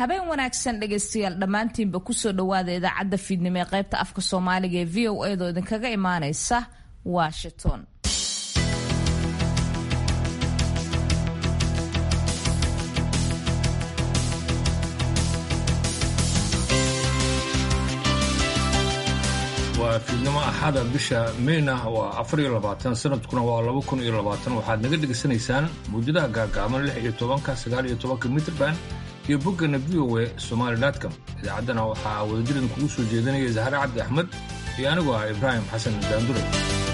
habeen wanaagsan dhegaystayaal dhammaantiinba kusoo dhowaada idaacadda fiidnimo ee qaybta afka soomaaliga ee v o edo idinkaga imaaneysa washington waa fiidnimo axada bisha meyna waa afariyo labaatan sanadkuna waa laba kun iyo labaatan waxaad naga dhegaysanaysaan muujadaha gaagaaban lix iyo tobanka sagaal iyo tobanka mitrband iyo boggana v o e somaali.com idaacaddana waxaa wadajirdan kugu soo jeedinaya zahre cabdi axmed iyo anigoo ah ibraahim xasan daandure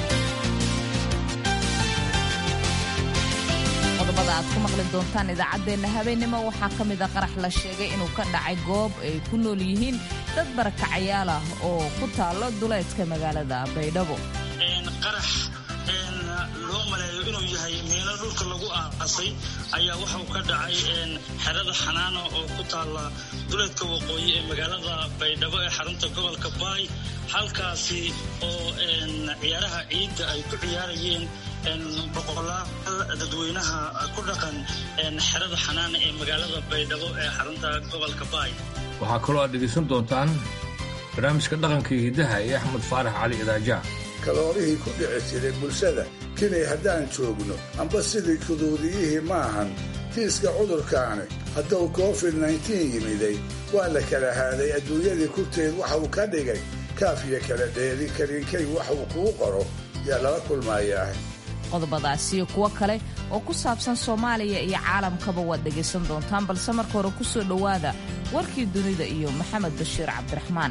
qodobada aad ku maqli doontaan idaacaddeenna habeennimo waxaa ka mid a qarax la sheegay inuu ka dhacay goob ay ku nool yihiin dad barakacayaal ah oo ku taallo duleedka magaalada baydhabo qarax loo maleeyo inuu yahay meelo dhulka lagu aasay ayaa waxau ka dhacay xerada xanaano oo ku taalla duleedka waqooyi ee magaalada baydhabo ee xarunta gobolka baay halkaasi oo ciyaaraha ciidda ay ku ciyaarayeen boqolaal dadweynaha ku dhaqan xerada xanaana ee magaalada baydhabo ee xarunta gobolka baay waxaa kaloo aad dhegaysan doontaan barnaamijka dhaqanka iyo hiddaha ee axmed faarax cali idaaja kaloolihii ku dhici jiray bulshada kinay haddaan joogno amba sidii kuduudiyihii maahan kiiska cudurkaani hadduu covid nneteen yimiday waa la kala haaday adduunyadii kurteed waxa uu ka dhigay kaafiyo kala dheeri kariinkay wax uu kuu qoro yaa lala kulmayaa qodobadaas iyo kuwo kale oo ku saabsan soomaaliya iyo caalamkaba waad dhegaysan doontaan balse marka hore ku soo dhowaada warkii dunida iyo maxamed bashiir cabdiraxmaan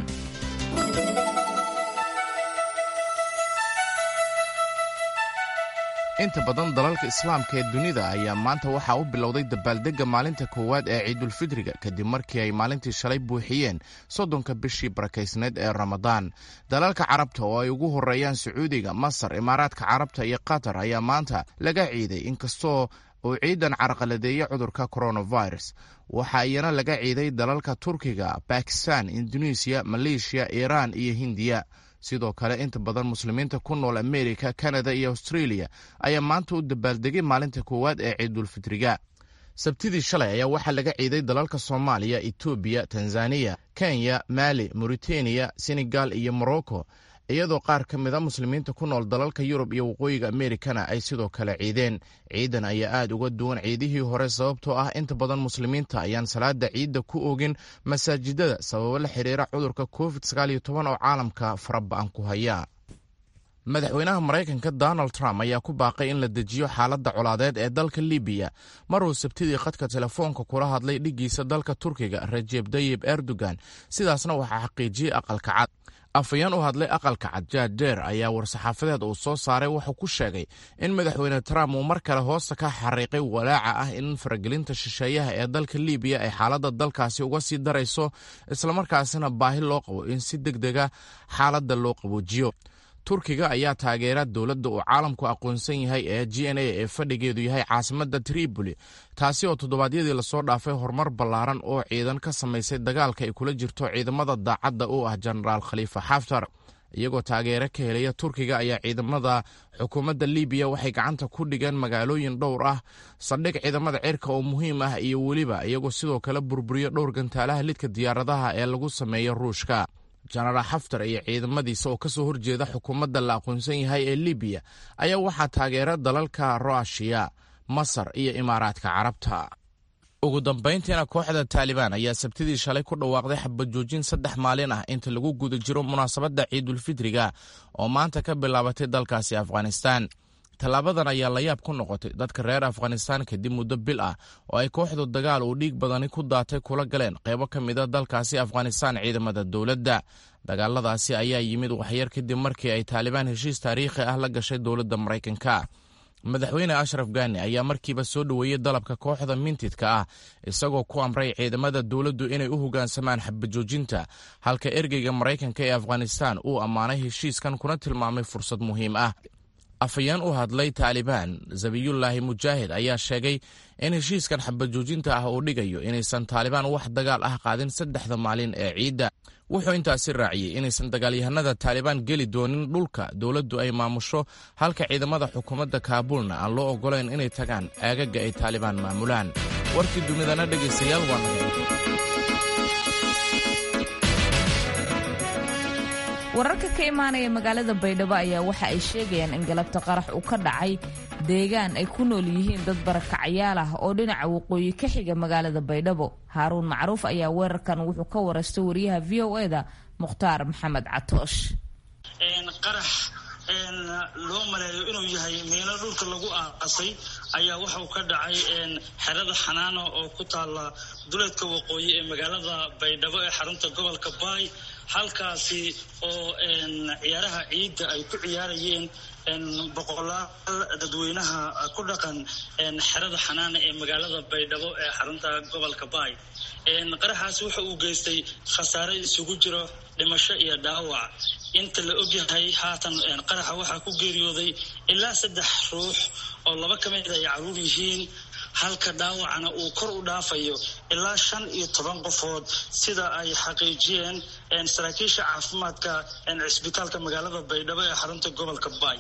inta badan dalalka islaamka ee dunida ayaa maanta waxaa u bilowday dabaaldegga maalinta koowaad ee ciidulfidriga kadib markii ay maalintii shalay buuxiyeen soddonka bishii barakaysneed ee ramadaan dalalka carabta oo ay ugu horreeyaan sacuudiga masar imaaraadka carabta iyo qatar ayaa maanta laga ciiday inkastoo uu ciidan carqaladeeyey cudurka coronavirus waxaa iyana laga ciiday dalalka turkiga bakistan indonesiya maleeshiya iiraan iyo hindiya sidoo kale inta badan muslimiinta ku nool amerika kanada iyo australia ayaa maanta u dabaaldegay maalinta koowaad ee ciidulfitriga sabtidii shalay ayaa waxaa laga ciiday dalalka soomaaliya etoobiya tanzaniya kenya mali mauritaniya senegal iyo morocco iyadoo qaar ka mida muslimiinta ku nool dalalka yurub iyo waqooyiga amerikana ay sidoo kale ciideen ciidan ayaa aad uga duwan ciidihii hore sababtoo ah inta badan muslimiinta ayaan salaada ciidda ku oogin masaajidada sababo la xiriira cudurka covid oo caalamka faraba'an ku haya madaxweynaha maraykanka donald trump ayaa ku baaqay in la dejiyo xaaladda colaadeed ee dalka libiya maruu sabtidii khadka telefoonka kula hadlay dhiggiisa dalka turkiga rajeb dayib erdogan sidaasna waxaa xaqiijiyey aqalka cad afayeen u hadlay aqalka cad jaadeer ayaa war-saxaafadeed uu soo saaray wuxuu ku sheegay in madaxweyne trump uu mar kale hoosta ka xariiqay walaaca ah in faragelinta shisheeyaha ee dalka libiya ay xaaladda dalkaasi uga sii darayso islamarkaasina baahi loo qabo in si deg dega xaaladda loo qaboojiyo turkiga ayaa taageera dowladda uu caalamku aqoonsan yahay ee g n a ee fadhigeedu yahay caasimadda tripoli taasi oo toddobaadyadii lasoo dhaafay horumar ballaaran oo ciidan ka samaysay dagaalka ay kula jirto ciidamada daacadda u ah jenaraal khaliifa xaftar iyagoo taageero ka helaya turkiga ayaa ciidamada xukuumadda libiya waxay gacanta ku dhigeen magaalooyin dhowr ah saldhig ciidamada cirka oo muhiim ah iyo weliba iyagoo sidoo kale burburiyo dhowr gantaalaha lidka diyaaradaha ee lagu sameeyo ruushka jenaraal xaftar iyo ciidamadiisa oo ka soo horjeeda xukuumadda la aqoonsan yahay ee libiya ayaa waxaa taageera dalalka ruashiya masar iyo imaaraadka carabta ugu dambayntiina kooxda taalibaan ayaa sabtidii shalay ku dhawaaqday xabajoojin saddex maalin ah inta lagu guda jiro munaasabadda ciidulfidriga oo maanta ka bilaabatay dalkaasi afghanistan tallaabadan ayaa layaab ku noqotay dadka reer afghanistan kadib muddo bil ah oo ay kooxdu dagaal uu dhiig badani ku daatay kula galeen qaybo ka mida dalkaasi afghanistan ciidamada dowladda dagaaladaasi ayaa yimid waxyar kadib markii ay taalibaan heshiis taariikhi ah la gashay dowladda maraykanka madaxweyne ashraf gani ayaa markiiba soo dhoweeyey dalabka kooxda mintidka ah isagoo ku amray ciidamada dowladdu inay u hoggaansamaan xabajoojinta halka ergeyga maraykanka ee afghanistan uu ammaanay heshiiskan kuna tilmaamay fursad muhiim ah afayeen u hadlay taalibaan zabiyullaahi mujaahid ayaa sheegay in heshiiskan xabajoojinta ah uu dhigayo inaysan taalibaan wax dagaal ah qaadin saddexda maalin ee ciidda wuxuu intaasi raaciyey inaysan dagaalyahanada taalibaan geli doonin dhulka dowladdu ay maamusho halka ciidamada xukuumadda kaabulna aan loo oggolayn inay tagaan aagaga ay taalibaan maamulaan warkii dunidana dhegaystayaal waa naga wararka ka imaanaya magaalada baydhabo ayaa waxa ay sheegayaan in galabta qarax uu ka dhacay deegaan ay ku nool yihiin dad barakacyaal ah oo dhinaca waqooyi ka xiga magaalada baydhabo haaruun macruuf ayaa weerarkan wuxuu ka waraystay wariyaha v o e da mukhtaar maxamed catoosh qarax loo maleeyo inuu yahay meelo dhulka lagu aasay ayaa waxauu ka dhacay xerada xanaano oo ku taala duleedka waqooyi ee magaalada baydhabo ee xarunta gobolka baay halkaasi oo ciyaaraha ciidda ay ku ciyaarayeen boqolaal dadweynaha ku dhaqan xerada xanaana ee magaalada baydhabo ee xarunta gobolka baay qaraxaasi waxa uu geystay khasaare isugu jiro dhimasho iyo dhaawac inta la ogyahay haatan qaraxa waxaa ku geeriyooday ilaa saddex ruux oo laba ka mid ay caruur yihiin halka dhaawacana uu kor u dhaafayo ilaa shan iyo toban qofood sida ay xaqiijiyeen saraakiisha caafimaadka cisbitaalka magaalada baydhabo ee xarunta gobolka baay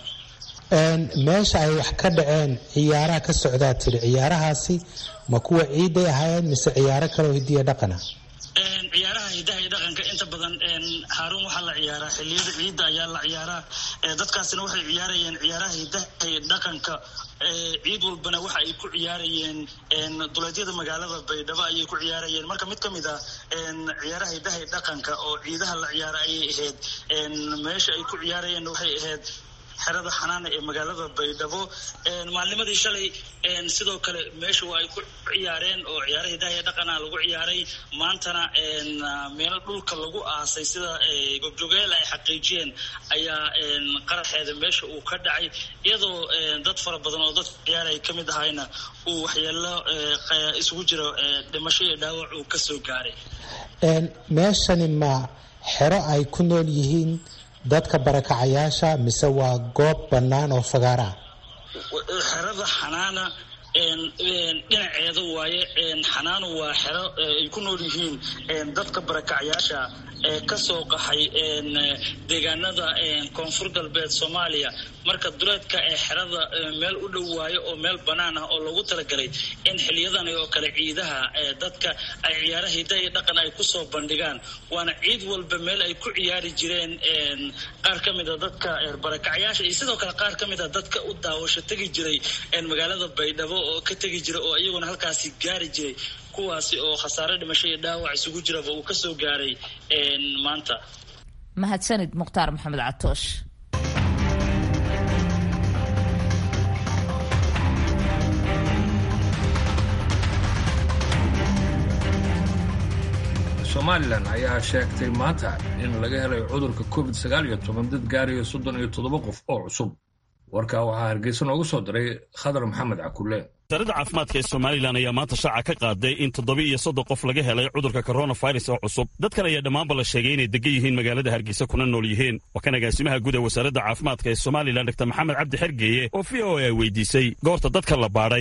meesha ay wax ka dhaceen ciyaaraha ka socdaa tiri ciyaarahaasi ma kuwa ciiday ahaayeen mise ciyaaro kaleo hidiya dhaqana ciyaaraha hidaha iyo dhaqanka inta badan haaruun waxaa la ciyaaraa xiliyada ciidda ayaa la ciyaaraa dadkaasina waxay ciyaarayeen ciyaaraha hidaha iyo dhaqanka ciid walbana waxa ay ku ciyaarayeen duleedyada magaalada baydhabo ayay ku ciyaarayeen marka mid ka mid ah ciyaaraha hidaha iyo dhaqanka oo ciidaha la ciyaara ayay ahayd meesha ay ku ciyaarayeen waxay ahayd xerada xanaana ee magaalada baydhabo maalnimadii shalay sidoo kale meesha waa ay ku ciyaareen oo ciyaara hidaha dhaqana lagu ciyaaray maantana meelo dhulka lagu aasay sida gobjogeel ay xaqiijiyeen ayaa qaraxeeda meesha uu ka dhacay iyadoo dad fara badan oo dadka ciyaaraya ka mid ahayna uu waxyeelo isugu jiro dhimasho iyo dhaawac uu kasoo gaaray meeshani ma xero ay ku nool yihiin dadka barakacayaasha mise waa goob bannaan oo fagaara ah xerada xanaana dhinaceeda waaye xanaanu waa xero ay ku nool yihiin dadka barakacayaasha ee kasoo qaxay deegaanada koonfur galbeed soomaaliya marka duleedka ee xerada meel u dhow waayo oo meel bannaan ah oo loogu talagalay in xiliyadani oo kale ciidaha dadka ay ciyaara hida iyo dhaqan ay kusoo bandhigaan waana ciid walba meel ay ku ciyaari jireen qaar ka mida dadka barakacyaasha iyo sidoo kale qaar ka mida dadka u daawasho tegi jiray magaalada baydhabo oo ka tegi jira oo iyaguna halkaasi gaari jiray kuwaasi oo khasaare dhimasho iyo dhaawac isugu jiraba uu kasoo gaaray maanta mahadsanid mukhtaar maxamed catoosh somalilan ayaa sheegtay maanta in laga helay cudurka covid sagaal iyo toban dad gaaraya soddon iyo toddoba qof oo cusub warkaa waxaa hargeysa noogu soo diray khadar maxamed cakulle wasaaradda caafimaadka ee somalilan ayaa maanta shaaca ka qaaday in toddoba iyo soddon qof laga helay cudurka koronafirus oo cusub dadkan ayaa dhammaanba la sheegay inay degan yihiin magaalada hargeysa kuna nool yihiin waa kan agaasimaha guud ee wasaaradda caafimaadka ee somalilan dr maxamed cabdi xergeeye oo v o a weydiisay goorta dadka la baadhay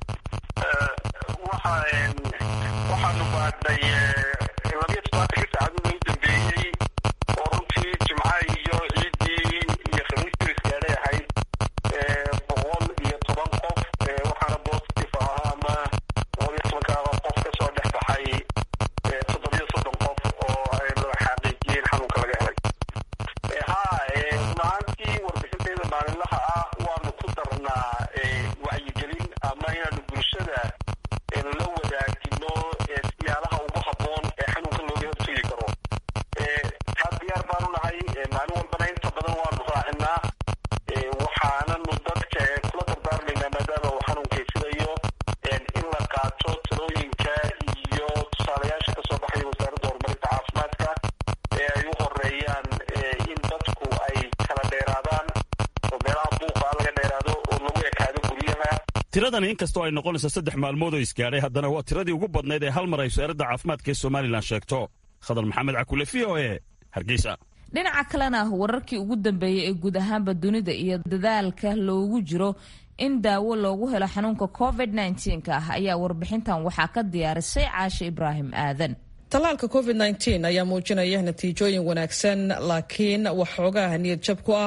waxaanu baadhnay labiyo toddobaatanka saacadood u dambeeyey oo runtii jimca iyo ciiddii iyo khamiistii isgaadhay ahayd boqol iyo toban qof waxaana positive ahaa ama boqol iyo tobankaaba qof ka soo dhex baxay toddobiyo soddon qof oo la xaqiijiyeen xanuunka laga helay ha maantii warbixinteeda maalinlaha ah waanu ku darnaa wacyigelin ama inaanu bulshada la wadaagino siyaalaha ugu habboon ee xanuunka looga hortegi karo taa diyaar baanu nahay maalin walbana inta badan waanu raacinaa waxaananu dadka kula dardaarmaynaa maadaama uu xanuunka sidayo in la qaato talooyinka iyo tusaalayaasha kasoo baxaya wasaaradda horumarinta caafimaadka ee ay u horeeyaan in dadku ay kala dheeraadaan oo meelaha buuqa laga dheeraado oo lagu ekaado guryaha tiradani inkastoo ay noqonayso saddex maalmood oo isgaadhay haddana waa tiradii ugu badnayd ee hal mar ay wasaaradda caafimaadka ee somalilan sheegto khadar maxamed cakule v o e hargeysa dhinaca kalena wararkii ugu dambeeyey ee guud ahaanba dunida iyo dadaalka loogu jiro in daawo loogu helo xanuunka covid nka ah ayaa warbixintan waxaa ka diyaarisay caashe ibraahim aadan tallaalka covid ayaa muujinaya natiijooyin wanaagsan laakiin waxoogaah niyad jab ku ah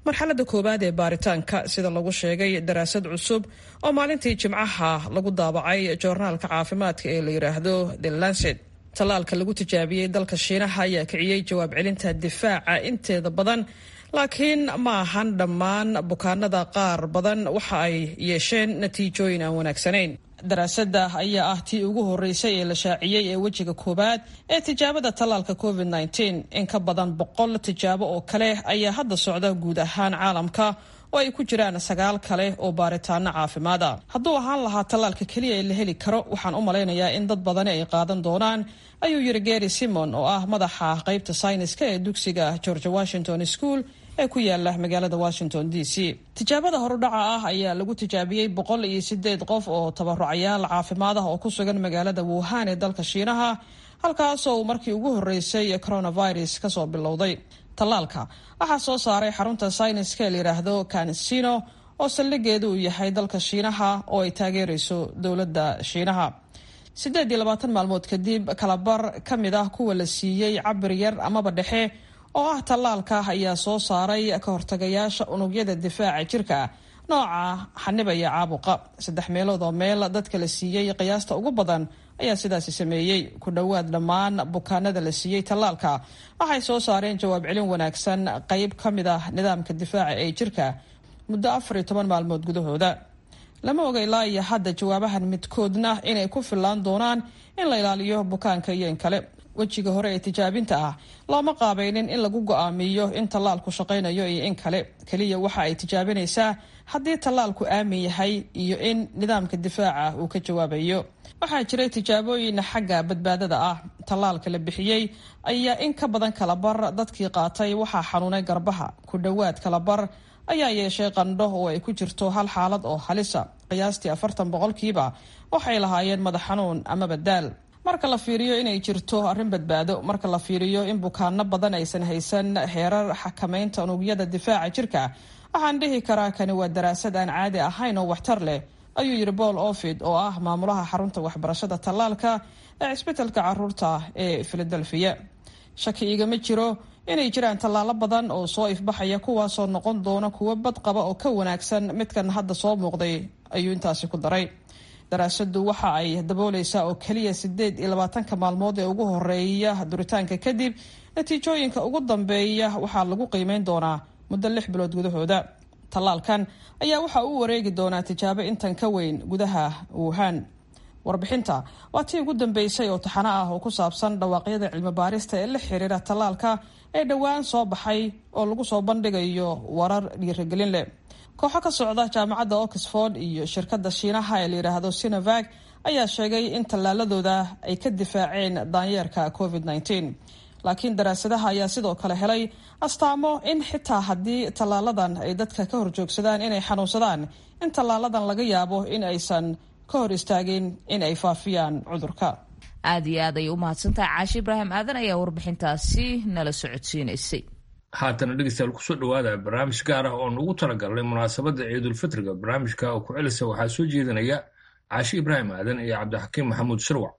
marxaladda koowaad ee baaritaanka sida lagu sheegay daraasad cusub oo maalintii jimcaha lagu daabacay joornaalka caafimaadka ee la yidhaahdo the lancet tallaalka lagu tijaabiyey dalka shiinaha ayaa kiciyey jawaab celinta difaaca inteeda badan laakiin ma ahan dhammaan bukaanada qaar badan waxa ay yeesheen natiijooyin aan wanaagsanayn daraasadda ayaa ah tii ugu horeysay ee la shaaciyey ee wejiga koowaad ee tijaabada tallaalka covid -19 in ka badan boqol tijaabo oo kale ayaa hadda socda guud ahaan caalamka oo ay ku jiraan sagaal kale oo baaritaano caafimaad ah hadduu ahaan lahaa tallaalka keliya ee la heli karo waxaan u malaynayaa in dad badani ay qaadan doonaan ayuu yiri gary simon oo ah madaxa qaybta sayniska ee dugsiga george washington school ee ku yaala magaalada washington d c tijaabada horudhaca ah ayaa lagu tijaabiyey boqol iyo sideed qof oo tabarucayaal caafimaad ah oo ku sugan magaalada wuhan ee dalka shiinaha halkaasoo uu markii ugu horeysay coronavirus kasoo bilowday tallaalka waxaa soo saaray xarunta sayniska ee layidhaahdo kansino oo saldhigeedu uu yahay dalka shiinaha oo ay taageereyso dowladda shiinaha siddeed iyo labaatan maalmood kadib kalabar ka mid ah kuwa la siiyey cabir yar amaba dhexe oo ah tallaalka ayaa soo saaray ka hortagayaasha unugyada difaaca jirka nooca xanibaya caabuqa saddex meelood oo meel dadka la siiyey qiyaasta ugu badan ayaa sidaasi sameeyey ku dhowaad dhammaan bukaanada la siiyey tallaalka waxay soo saareen jawaab celin wanaagsan qeyb ka mid ah nidaamka difaaca ee jirka muddo afar iyo toban maalmood gudahooda lama oga ilaa iyo hadda jawaabahan midkoodna inay ku fillaan doonaan in la ilaaliyo bukaanka iyo in kale wejiga hore ee tijaabinta ah looma qaabaynin in lagu go-aamiyo in tallaalku shaqaynayo iyo in kale keliya waxa ay tijaabinaysaa haddii tallaalku aamin yahay iyo in nidaamka difaaca uu ka jawaabayo waxaa jiray tijaabooyin xagga badbaadada ah tallaalka la bixiyey ayaa in ka badan kalabar dadkii qaatay waxaa xanuunay garbaha ku dhowaad kalabar ayaa yeeshay qandho oo ay ku jirto hal xaalad oo halisa qiyaastii afartan boqolkiiba waxay lahaayeen madax xanuun amaba daal marka la fiiriyo inay jirto arrin badbaado marka la fiiriyo in bukaano badan aysan haysan heerar xakamaynta unugyada difaaca jirka waxaan dhihi karaa kani waa daraasad aan caadi ahayn oo waxtar leh ayuu yidhi paul ofid oo ah maamulaha xarunta waxbarashada tallaalka ee cisbitalka caruurta ee filadelfiya shaki igama jiro inay jiraan tallaalo badan oo soo ifbaxaya kuwaasoo noqon doona kuwo badqaba oo ka wanaagsan midkan hadda soo muuqday ayuu intaasi ku daray daraasadu waxa ay dabooleysaa oo keliya sideed iyo labaatanka maalmood ee ugu horeeya duritaanka kadib natiijooyinka ugu dambeeya waxaa lagu qiimeyn doonaa muddo lix bilood gudahooda tallaalkan ayaa waxa uu wareegi doonaa tijaabo intan ka weyn gudaha wuhan warbixinta waa tii ugu dambeysay oo taxano ah oo ku saabsan dhawaaqyada cilmi baarista ee la xiriira tallaalka ee dhowaan soo baxay oo lagu soo bandhigayo warar dhiirigelin leh kooxo ka socda jaamacadda oxford iyo shirkadda shiinaha ee layidhaahdo sinovag ayaa sheegay in tallaaladooda ay ka difaaceen daanyeerka covid -19 laakiin daraasadaha ayaa sidoo kale helay astaamo in xitaa haddii tallaaladan ay dadka ka horjoogsadaan inay xanuunsadaan in tallaaladan laga yaabo in aysan ka hor istaagin in ay faafiyaan cudurka aada iyo aad ay u mahadsantahay caashi ibraahim aadan ayaa warbixintaasi nala socodsiinaysay haatana dhegeystayaal kusoo dhawaada barnaamij gaar ah oo nugu talagalnay munaasabadda ciidulfitriga barnaamijka oo ku celisa waxaa soo jeedinaya caashi ibraahim aadan iyo cabdixakiim maxamuud shirwac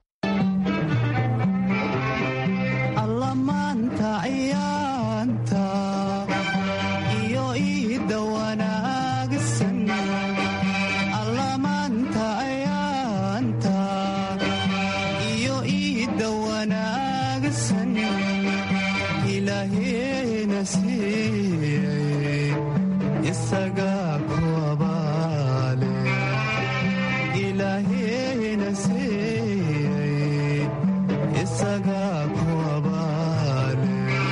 allamaanta ciyaanta iyo iida wanaagsan allamaanta ciyaanta iyo iida wanaagsan ilaaheena siiyey isagaa ku abaale ilaaheena siiyey isagaa ku abaale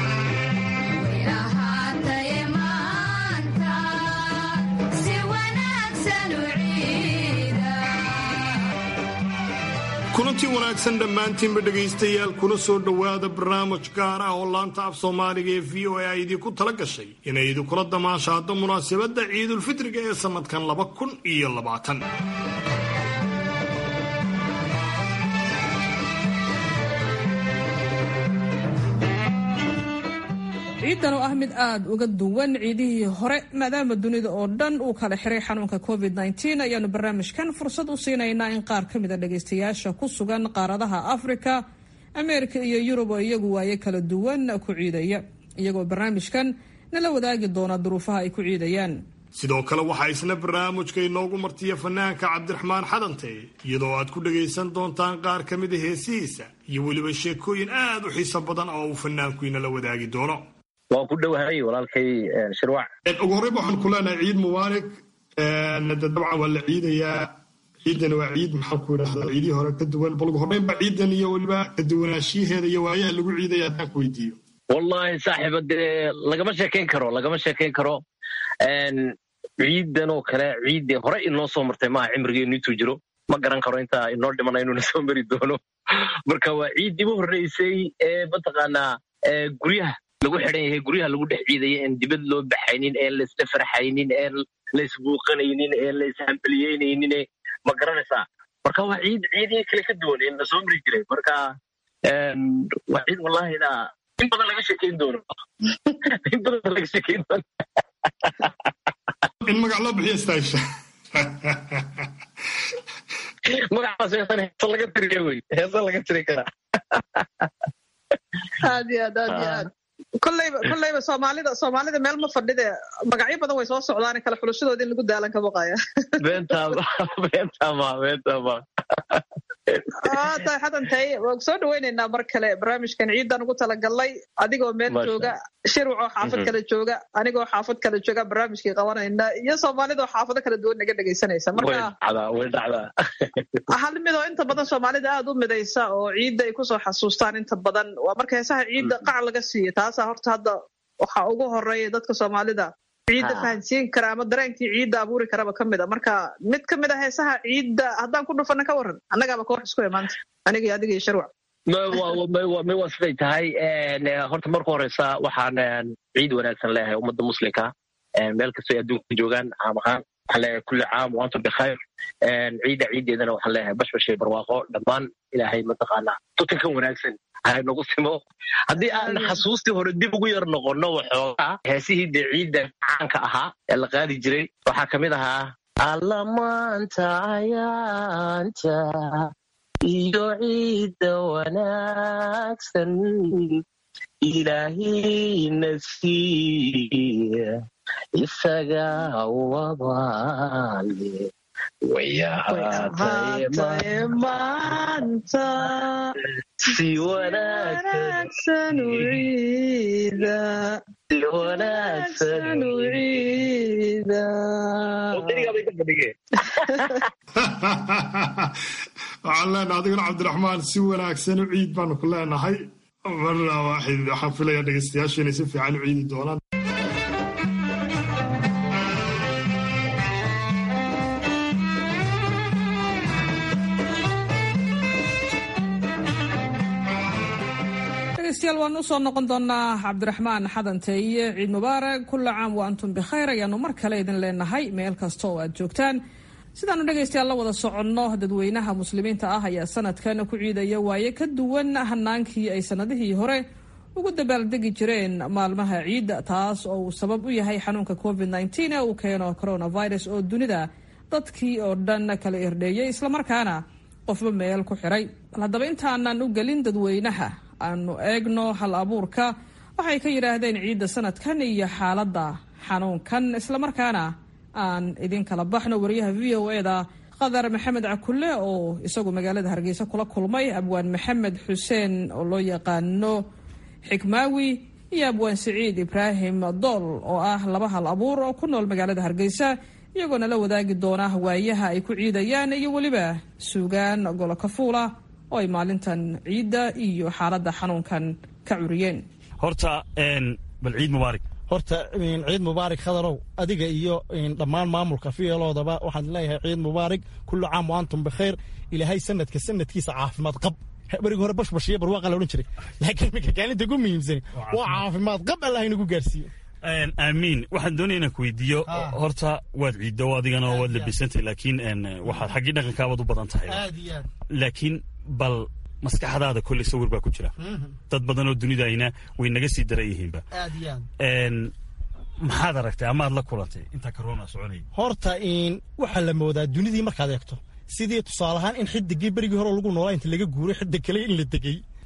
kulantii wanaagsan dhammaantiinba dhegaystayaal kuna soo dhowaada barnaamij gaar ah oo laanta af soomaaliga ee v o a ay idinku tala gashay inay idinkula damaashaado munaasabadda ciidulfitriga ee sannadkan laba kun iyo labaatan ciidan oo ah mid aada uga duwan ciidihii hore maadaama dunida oo dhan uu kala xiray xanuunka covid -19 ayaanu barnaamijkan fursad u siinaynaa in qaar ka mida dhagaystayaasha ku sugan qaaradaha afrika ameerika iyo yurub oo iyagu waaye kala duwan ku ciidaya iyagoo barnaamijkan nala wadaagi doona duruufaha ay ku ciidayaan sidoo kale waxaa isna barnaamijka inoogu martiya fanaanka cabdiraxmaan xadante iyadoo aad ku dhagaysan doontaan qaar ka mida heesihiisa iyo weliba sheekooyin aad u xiiso badan oo uu fanaanku inala wadaagi doono waan ku dhowahay walaalkay shirwac ugu horreyba waxaan ku leenahay ciid mubaarak de dabcan waa la ciidayaa ciidan waa ciid maxaan ku idhahdaa ciidihii hore ka duwan bal ugu horreynba ciidan iyo weliba ka duwanaanshiyaheeda iyo waayaha lagu ciidaya haddaan ku weydiiyo wallahi saaxiiba dee lagama sheekayn karo lagama sheekayn karo ciidan oo kale ciiddee hore inoo soo martay maaha cimrigeenu intuu jiro ma garan karo intaa inoo dhimana inuuna soo mari doono marka waa ciiddii u horreysay ee mataqaanaa guryaha lagu xidhan yahay guryaha lagu dhex ciidaya een dibad loo baxaynin een laisla farxaynin een laisbuuqanaynin een laishambalyeynaynin ma garanaysaa marka waa ciid ciidihii kale ka duwan ee na soo mari jiray marka waa ciid wallahina in badan laga sheekayn doono in badan laga sheekayn doono in magac loo bixiyo staasha magacaas heesan heesa laga tiriya wey heesa laga tiri karaa aad iyo aad aad iyo aad kolleyba kolleyba soomaalida soomaalida meel ma fadhide magacyo badan way soo socdaan kale xulashadoodii in lagu daalan ka baqaya beentama beentama beentama aa tahay xadantay waan soo dhaweynaynaa mar kale barnaamijkan ciidan ugu talagalnay adigoo meel jooga shirwac oo xaafad kale jooga anigoo xaafad kale jooga barnaamijkii qabanayna iyo soomaalida oo xaafado kala duwan naga dhegaysanaysa marka way dhacdaa hal mid oo inta badan soomaalida aad u midaysa oo ciidda ay kusoo xasuustaan inta badan waa marka heesaha ciidda qac laga siiyo taasaa horta hadda waxaa ugu horeeya dadka soomaalida ciidda fahansiin kara ama dareenkii ciidda abuuri karaba ka mid a marka mid ka mid a heesaha ciidda haddaan ku dhufana ka waran annagaaba koox isku imaanta aniga iyo adiga iyo sharwac may waa siday tahay horta marka horeysa waxaan ciid wanaagsan leeyahay ummadda muslimka meel kastoo ay adduunka joogaan caam ahaan waxaan leeyahay kulli caam waantum bikhayr ciidda ciiddeedana waxaan leeyahay bashbashay barwaaqo dhammaan ilaahay mataqaanaa tutankan wanaagsan nagu simo haddii aan xasuustii hore dib ugu yar noqonno waxoogaa heesihii dee ciidda caanka ahaa ee la qaadi jiray waxaa ka mid ahaa allamaanta ayaanta iyo ciidda wanaagsan ilaahayna siiya isaga wabaale wayahaatay maanta si wanaagsan u ciida si wanaagsan u ciida waxaan leenahay adiguna cabdiraxmaan si wanaagsan u ciid baanu ku leenahay marna waaxid waxaan filayaa dhegeystayaashu inay si fiican u ciidi doonaan dhegeystayaal waan usoo noqon doonaa cabdiraxmaan xadanteeye ciid mubaarak kulla caam wa antum bikhayr ayaanu mar kale idin leenahay meel kasta oo aad joogtaan sidaanu dhegaystayaal la wada soconno dadweynaha muslimiinta ah ayaa sanadkan ku ciidaya waaye ka duwan hanaankii ay sanadihii hore ugu dabaaldegi jireen maalmaha ciidda taas oo uu sabab u yahay xanuunka covid nteen ee uu keeno coronavirus oo dunida dadkii oo dhan kala irdheeyay islamarkaana qofba meel ku xiray bal haddaba intaanan u gelin dadweynaha aanu eegno hal abuurka waxay ka yidhaahdeen ciidda sanadkan iyo xaaladda xanuunkan islamarkaana aan idin kala baxno wariyaha v o eda qadar maxamed cakulle oo isagu magaalada hargeysa kula kulmay abwaan maxamed xuseen oo loo yaqaano xikmaawi iyo abwaan siciid ibraahim dool oo ah laba hal abuur oo ku nool magaalada hargeysa iyagoona la wadaagi doona waayaha ay ku ciidayaan iyo weliba suugaan golo kafuula oo ay maalintan ciidda iyo xaaladda xanuunkan ka curiyeen horta bal ciid mubaarak horta ciid mubaarak khadarow adiga iyo dhammaan maamulka fiyeloodaba waxaan leeyahay ciid mubaarak kullu caam wa antum bikhayr ilaahay sanadka sanadkiisa caafimaad qab berigi hore bashbashiyo barwaaqa la odhan jiray laakiin iminka kaalinta ugu muhiimsani waa caafimaad qab allah inagu gaarsiiyo aamiin waxaan doonaya inaan ku weydiiyo horta waad ciiddo adigana waad labisantay laakiin waxaad xaggii dhaqankaabaad u badan tahay laakiin bal maskaxdaada kolley sawir baa ku jira dad badan oo dunidayna way naga sii daran yihiinba maxaad aragtay amaad la kulantay intaa corona soconay horta waxaa la moodaa dunidii markaad eegto sidii tusaale ahaan in xidigii berigii hore lagu noolaa inta laga guuray xidig kale in la degay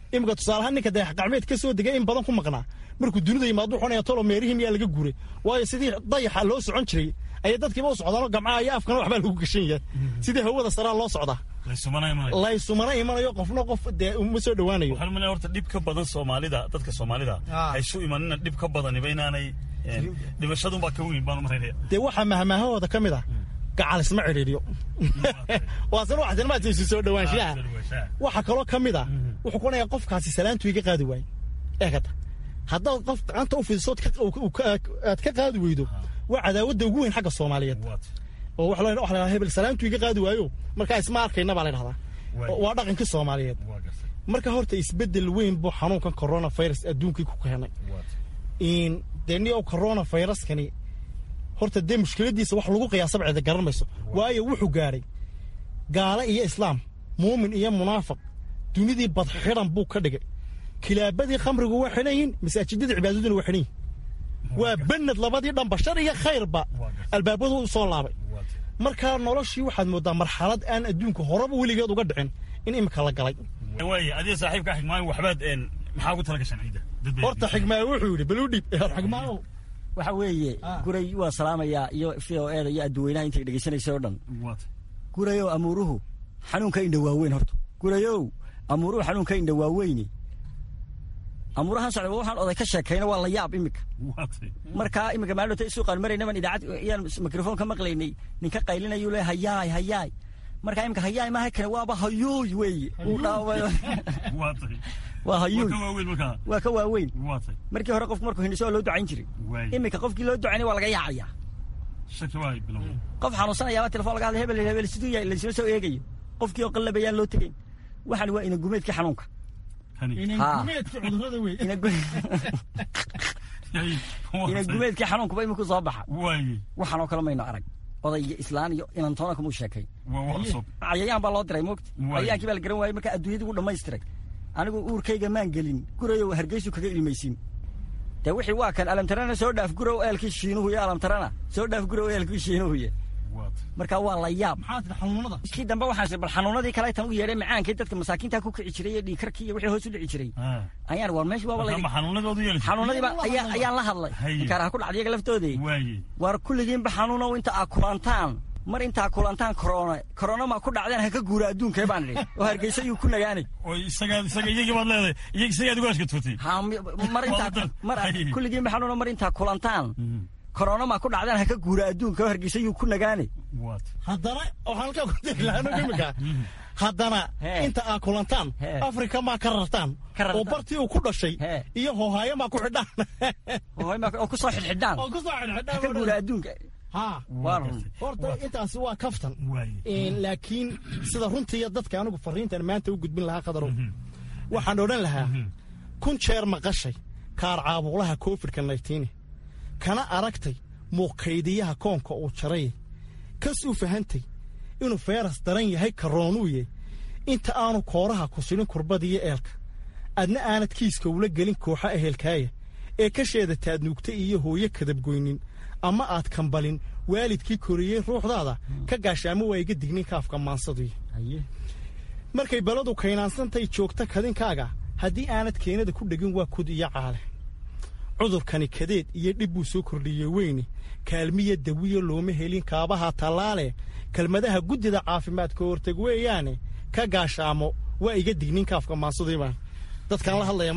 imika tusaalahaan ninka dayax gacmeed ka soo degay in badan ku maqnaa markuu dunida yimaado xunaya tolo meerihii miyaa laga guuray waayo sidii dayaxa loo socon jiray ayay dadkiiba u socdaanoo gamcaha iyo afkana waxbaa lagu gashan yahay sidii hawada saraa loo socdaa laysumana imanayo qofna qof dee uma soo dhowaanayo waxaan umaleeyaa horta dhib ka badan soomaalida dadka soomaalida haysu imanina dhib ka badaniba inaanay dhimashadunbaa ka weyn baan u malaynaya dee waxaa mahmaahahooda ka mid ah gacal isma cidhiidhiyo waasina waxsinimaads isu soo dhowaanshiyaha waxaa kaloo ka mid ah wuxuu ku onayaa qofkaasi salaantu iga qaadi waaye eegata haddaad qof gacanta u fidisood aad ka qaadi weydo waa cadaawadda ugu weyn xagga soomaaliyeed oo waxa la dhahaa hebel salaantu iga qaadi waayo markaa isma arkayna baa la dhahdaa waa dhaqankii soomaaliyeed marka horta isbeddel weyn buu xanuunkan coronavirus adduunkii ku keenay dee niyow coronaviruskani horta dee mushkiladiisa wax lagu qiyaasaba cida garan mayso waayo wuxuu gaadhay gaalo iyo islaam muumin iyo munaafiq dunidii badxidhan buu ka dhigay kilaabadii khamrigu waa xidhan yihin masaajidadii cibaadaduna waa xidhan yihin waa banad labadii dhanba shar iyo khayrba albaabadu u soo laabay markaa noloshii waxaad mooddaa marxalad aan adduunka horeba weligeed uga dhicin in imika la galay waaya adiga saaxiibka xigmaayo waxbaad maxaa ugu tala gashaan ciidda horta xigmaayo wuxuu yidhi baluu dhib xigmaayo waxa weeye guray waa salaamayaa iyo v o eda iyo adduweynaha intay dhegeysanaysa oo dhan gurayow amuuruhu xanuunka indha waaweyn horta gurayow amuuruhu xanuunka indha waaweyni amuurahan socda waxaan oday ka sheekayna waa la yaab imika markaa imika maalota suuqaan maraynaban idaacad iyaan mikrofon ka maqlaynay ninka qaylinayuu le hayaay hayaay markaa imika hayaay maaha kane waaba hayuuy weeye uu dhaaway waa hayuuy waa ka waaweyn markii hore qofku markuu hindhiso waa loo ducayn jiray imika qofkii loo ducaynay waa laga yaacayaa qof xanuunsanayaaba telefon laga hadlay hebel hebel siduu yahay laysma soo eegayo qofkii oo qallabayaan loo tegayn waxaan waa inagumeedkii xanuunka inagumeedkii xanuunkuba iminku soo baxa waxaanoo kale mayno arag oday iyo islaan iyo inantoona kumuu sheekay cayayaan baa loo diray moogta cayayaankii baa la garan waayey markaa adduunyadii wuu dhammaystiray anigu uurkayga maan gelin gurayow hargeysu kaga ilmaysiin dee wixii waa kan alamtarana soo dhaaf gurow eelkii shiinuhu iyo alamtarana soo dhaaf gurow eelkii shiinuhuye markaa waa la yaab kii dambe waxaan bal xanuunadii kale tan u yeedhay macaankii dadka masaakiinta ku kici jiray iyo dhiigkarkii iyo wixii hoos u dhici jiray ayaan war meesha waaba xanuunadiiba ayaan la hadlay inkaaraha ku dhacday iyaga laftoodii war kulligiinba xanuunow inta aa kulantaan mar intaa kulantaan korona korona ma ku dhacdeen ha ka guura adduunkee baan idhi oo hargeysa iyuu ku nagaanay iyagii baad leedahay isagaad ugaashka tuurtay mar intaa mar kulligiinba xanuuno mar intaa kulantaan korona ma ku dhacdeen ha ka guura adduunka oo hargeysa iyuu ku nagaanay haddana waxaan halkaa ku dirlaano imika haddana inta aa kulantaan afrika maa ka rartaan oo bartii uu ku dhashay iyo hohaayo maa ku xidhaan oo ku soo xidhxidhaan oo ku soo xidhxidhaan ka guura adduunka ha horta intaasi waa kaftan laakiin sida runtiiya dadka anigu fariintan maanta u gudbin lahaa qadarow waxaan odhan lahaa kun jeer maqashay kaar caabuqlaha covidka naytiini kana aragtay muuqaydiyaha koonka uu jaray kasuu fahantay inuu feyras daran yahay karoonuuye inta aanu kooraha ku sidhin kurbadiyo eelka adna aanad kiiska ula gelin kooxa ehelkaaya ee ka sheedataad nuugta iyo hooyo kadabgoynin ama aad kambalin waalidkii koriyey ruuxdaada ka gaashaamo waa iga dignin kaafka maansaduy markay baladu kaynaansantahay joogta kadinkaaga haddii aanad keenada ku dhegin waa kud iyo caale cudurkani kadeed iyo dhib buu soo kordhiyey weyne kaalmiya dawiya looma helin kaabaha tallaale kelmadaha guddida caafimaadka horteg weeyaane ka gaashaamo waa iga dignin kaafka maansaduybaan dadkaan la hadlaya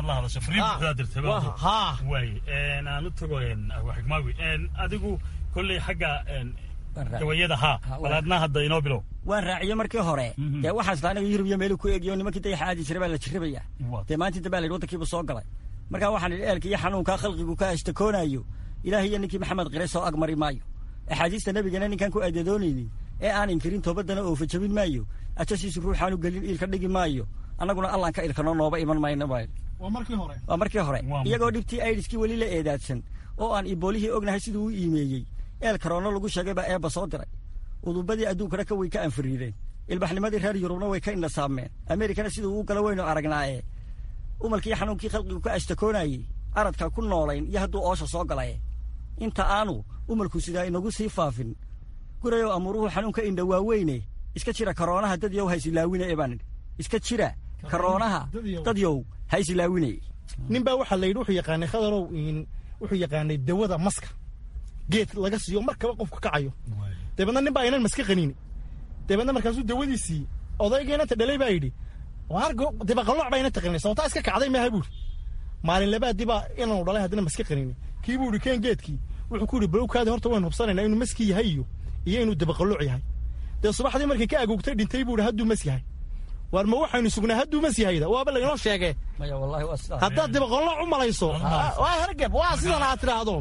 markaaaan u tago xigmaawi adigu kolley xagga gawayada haa walaadna hadda inoo bilow waan raaciye markii hore dee waxaan isla aniga yurub iyo meelu ku eegiyo nimankii dayaxa aadi jiray baa la jirrabaya dee maantii dambe la yidhi waddankiibu soo galay markaa waxaan idhi eelka iyo xanuunkaa khalqigu ka ashtakoonayo ilaahay iyo ninkii maxamed qire soo agmari maayo axaadiista nebigana ninkaan ku aadadoonaynin ee aan inkirin toobaddana oofa jabin maayo ajasiisu ruuxaanu gelin iilka dhigi maayo annaguna allaan ka ilkano nooba iman mayno baa waa markii hore waa markii hore iyagoo dhibtii aidiskii weli la eedaadsan oo aan iboolihii ognahay siduu u iimeeyey eel karoono lagu sheegay baa eebba soo diray udubadii adduunkana ka way ka anfiriireen ilbaxnimadii reer yurubna way ka indhasaameen ameerikana siduu u gala weynu aragnaaye umalkii xanuunkii khalqigu ka ashtakoonayey aradka ku noolayn iyo hadduu oosha soo galaye inta aanu umalku sidaa inagu sii faafin gurayow amuuruhu xanuunka indha waaweyne iska jira karoonaha dad yow haysilaawine ee baan idhi iska jira karoonaha dadyow ha isilaawinay nin baa waxaa la yidhi wuxuu yaqaanay khadarow wuxuu yaqaanay dawada maska geed laga siiyo markaba qofka kacayo dabeedna nin baa aynan maska qaniini dabeedna markaasuu dawadiisii odaygeynanta dhalay baa yidhi dibaqalooc baa ina taqaninay sababtaa iska kacday maaha buuri maalin labaadii baa inaanu dhalay haddana maska qaniini kii buu yidhi keen geedkii wuxuu ku yidhi balowkaadi horta waynu hubsanaynaa inuu maski yahay iyo iyo inuu dibaqalooc yahay dee subaxdii markii ka agoogtay dhintay buu yidhi hadduu mas yahay waar ma waxaynu sugnaa hadduu mas yahayda waaba laynoo sheegee haddaad dibaqolooc u malayso waa hergeb waa sidan aad tidhaahdo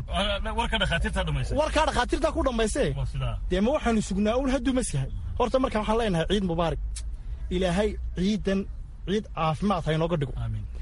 warkaa dhakhaatiirtaa ku dhambayse dee ma waxaynu sugnaa un hadduu mas yahay horta markaan waxaan leenahay ciid mubaarak ilaahay ciidan ciid caafimaad ha inooga dhigo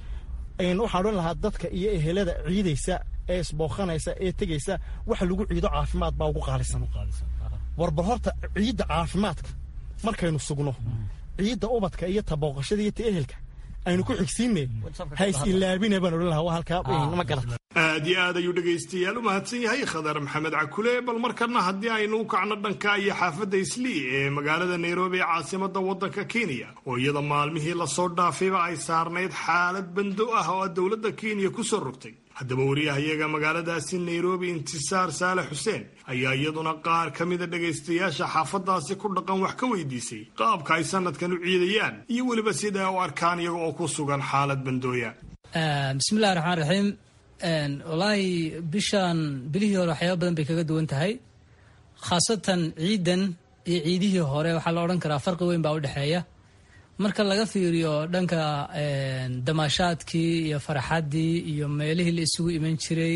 waxaan odhan lahaa dadka iyo ehelada ciidaysa ee isbooqanaysa ee tegaysa waxa lagu ciido caafimaad baa ugu qaalisan warbal horta ciidda caafimaadka markaynu sugno ciidda ubadka iyo tabooqashada iyo ta ehelka aynu ku xigsiinne ha is ilaabine baan odhan lahaa waa halkaa ma garata aad iyo aad ayuu dhegaystayaal u mahadsan yahay khadar maxamed cakule bal markana haddii aynu u kacno dhanka iyo xaafadda islii ee magaalada nairobi ee caasimada waddanka kenya oo iyada maalmihii lasoo dhaafayba ay saarnayd xaalad bando ah oo dowladda kenya ku soo rogtay haddaba wariyahayaga magaaladaasi nairobi intisaar saale xuseen ayaa iyaduna qaar ka mida dhegaystayaasha xaafadaasi ku dhaqan wax ka weydiisay qaabka ay sanadkan u ciidayaan iyo weliba sida u arkaan iyaga oo ku sugan xaalad bandooya bismillahi raxmaan raxiim wallaahi bishan bilihii hore waxyaaba badan bay kaga duwan tahay khaasatan ciidan iyo ciidihii hore waxaa la odhan karaa farqi weyn baa u dhexeeya marka laga fiiriyo dhanka damaashaadkii iyo faraxaddii iyo meelihii la isugu iman jiray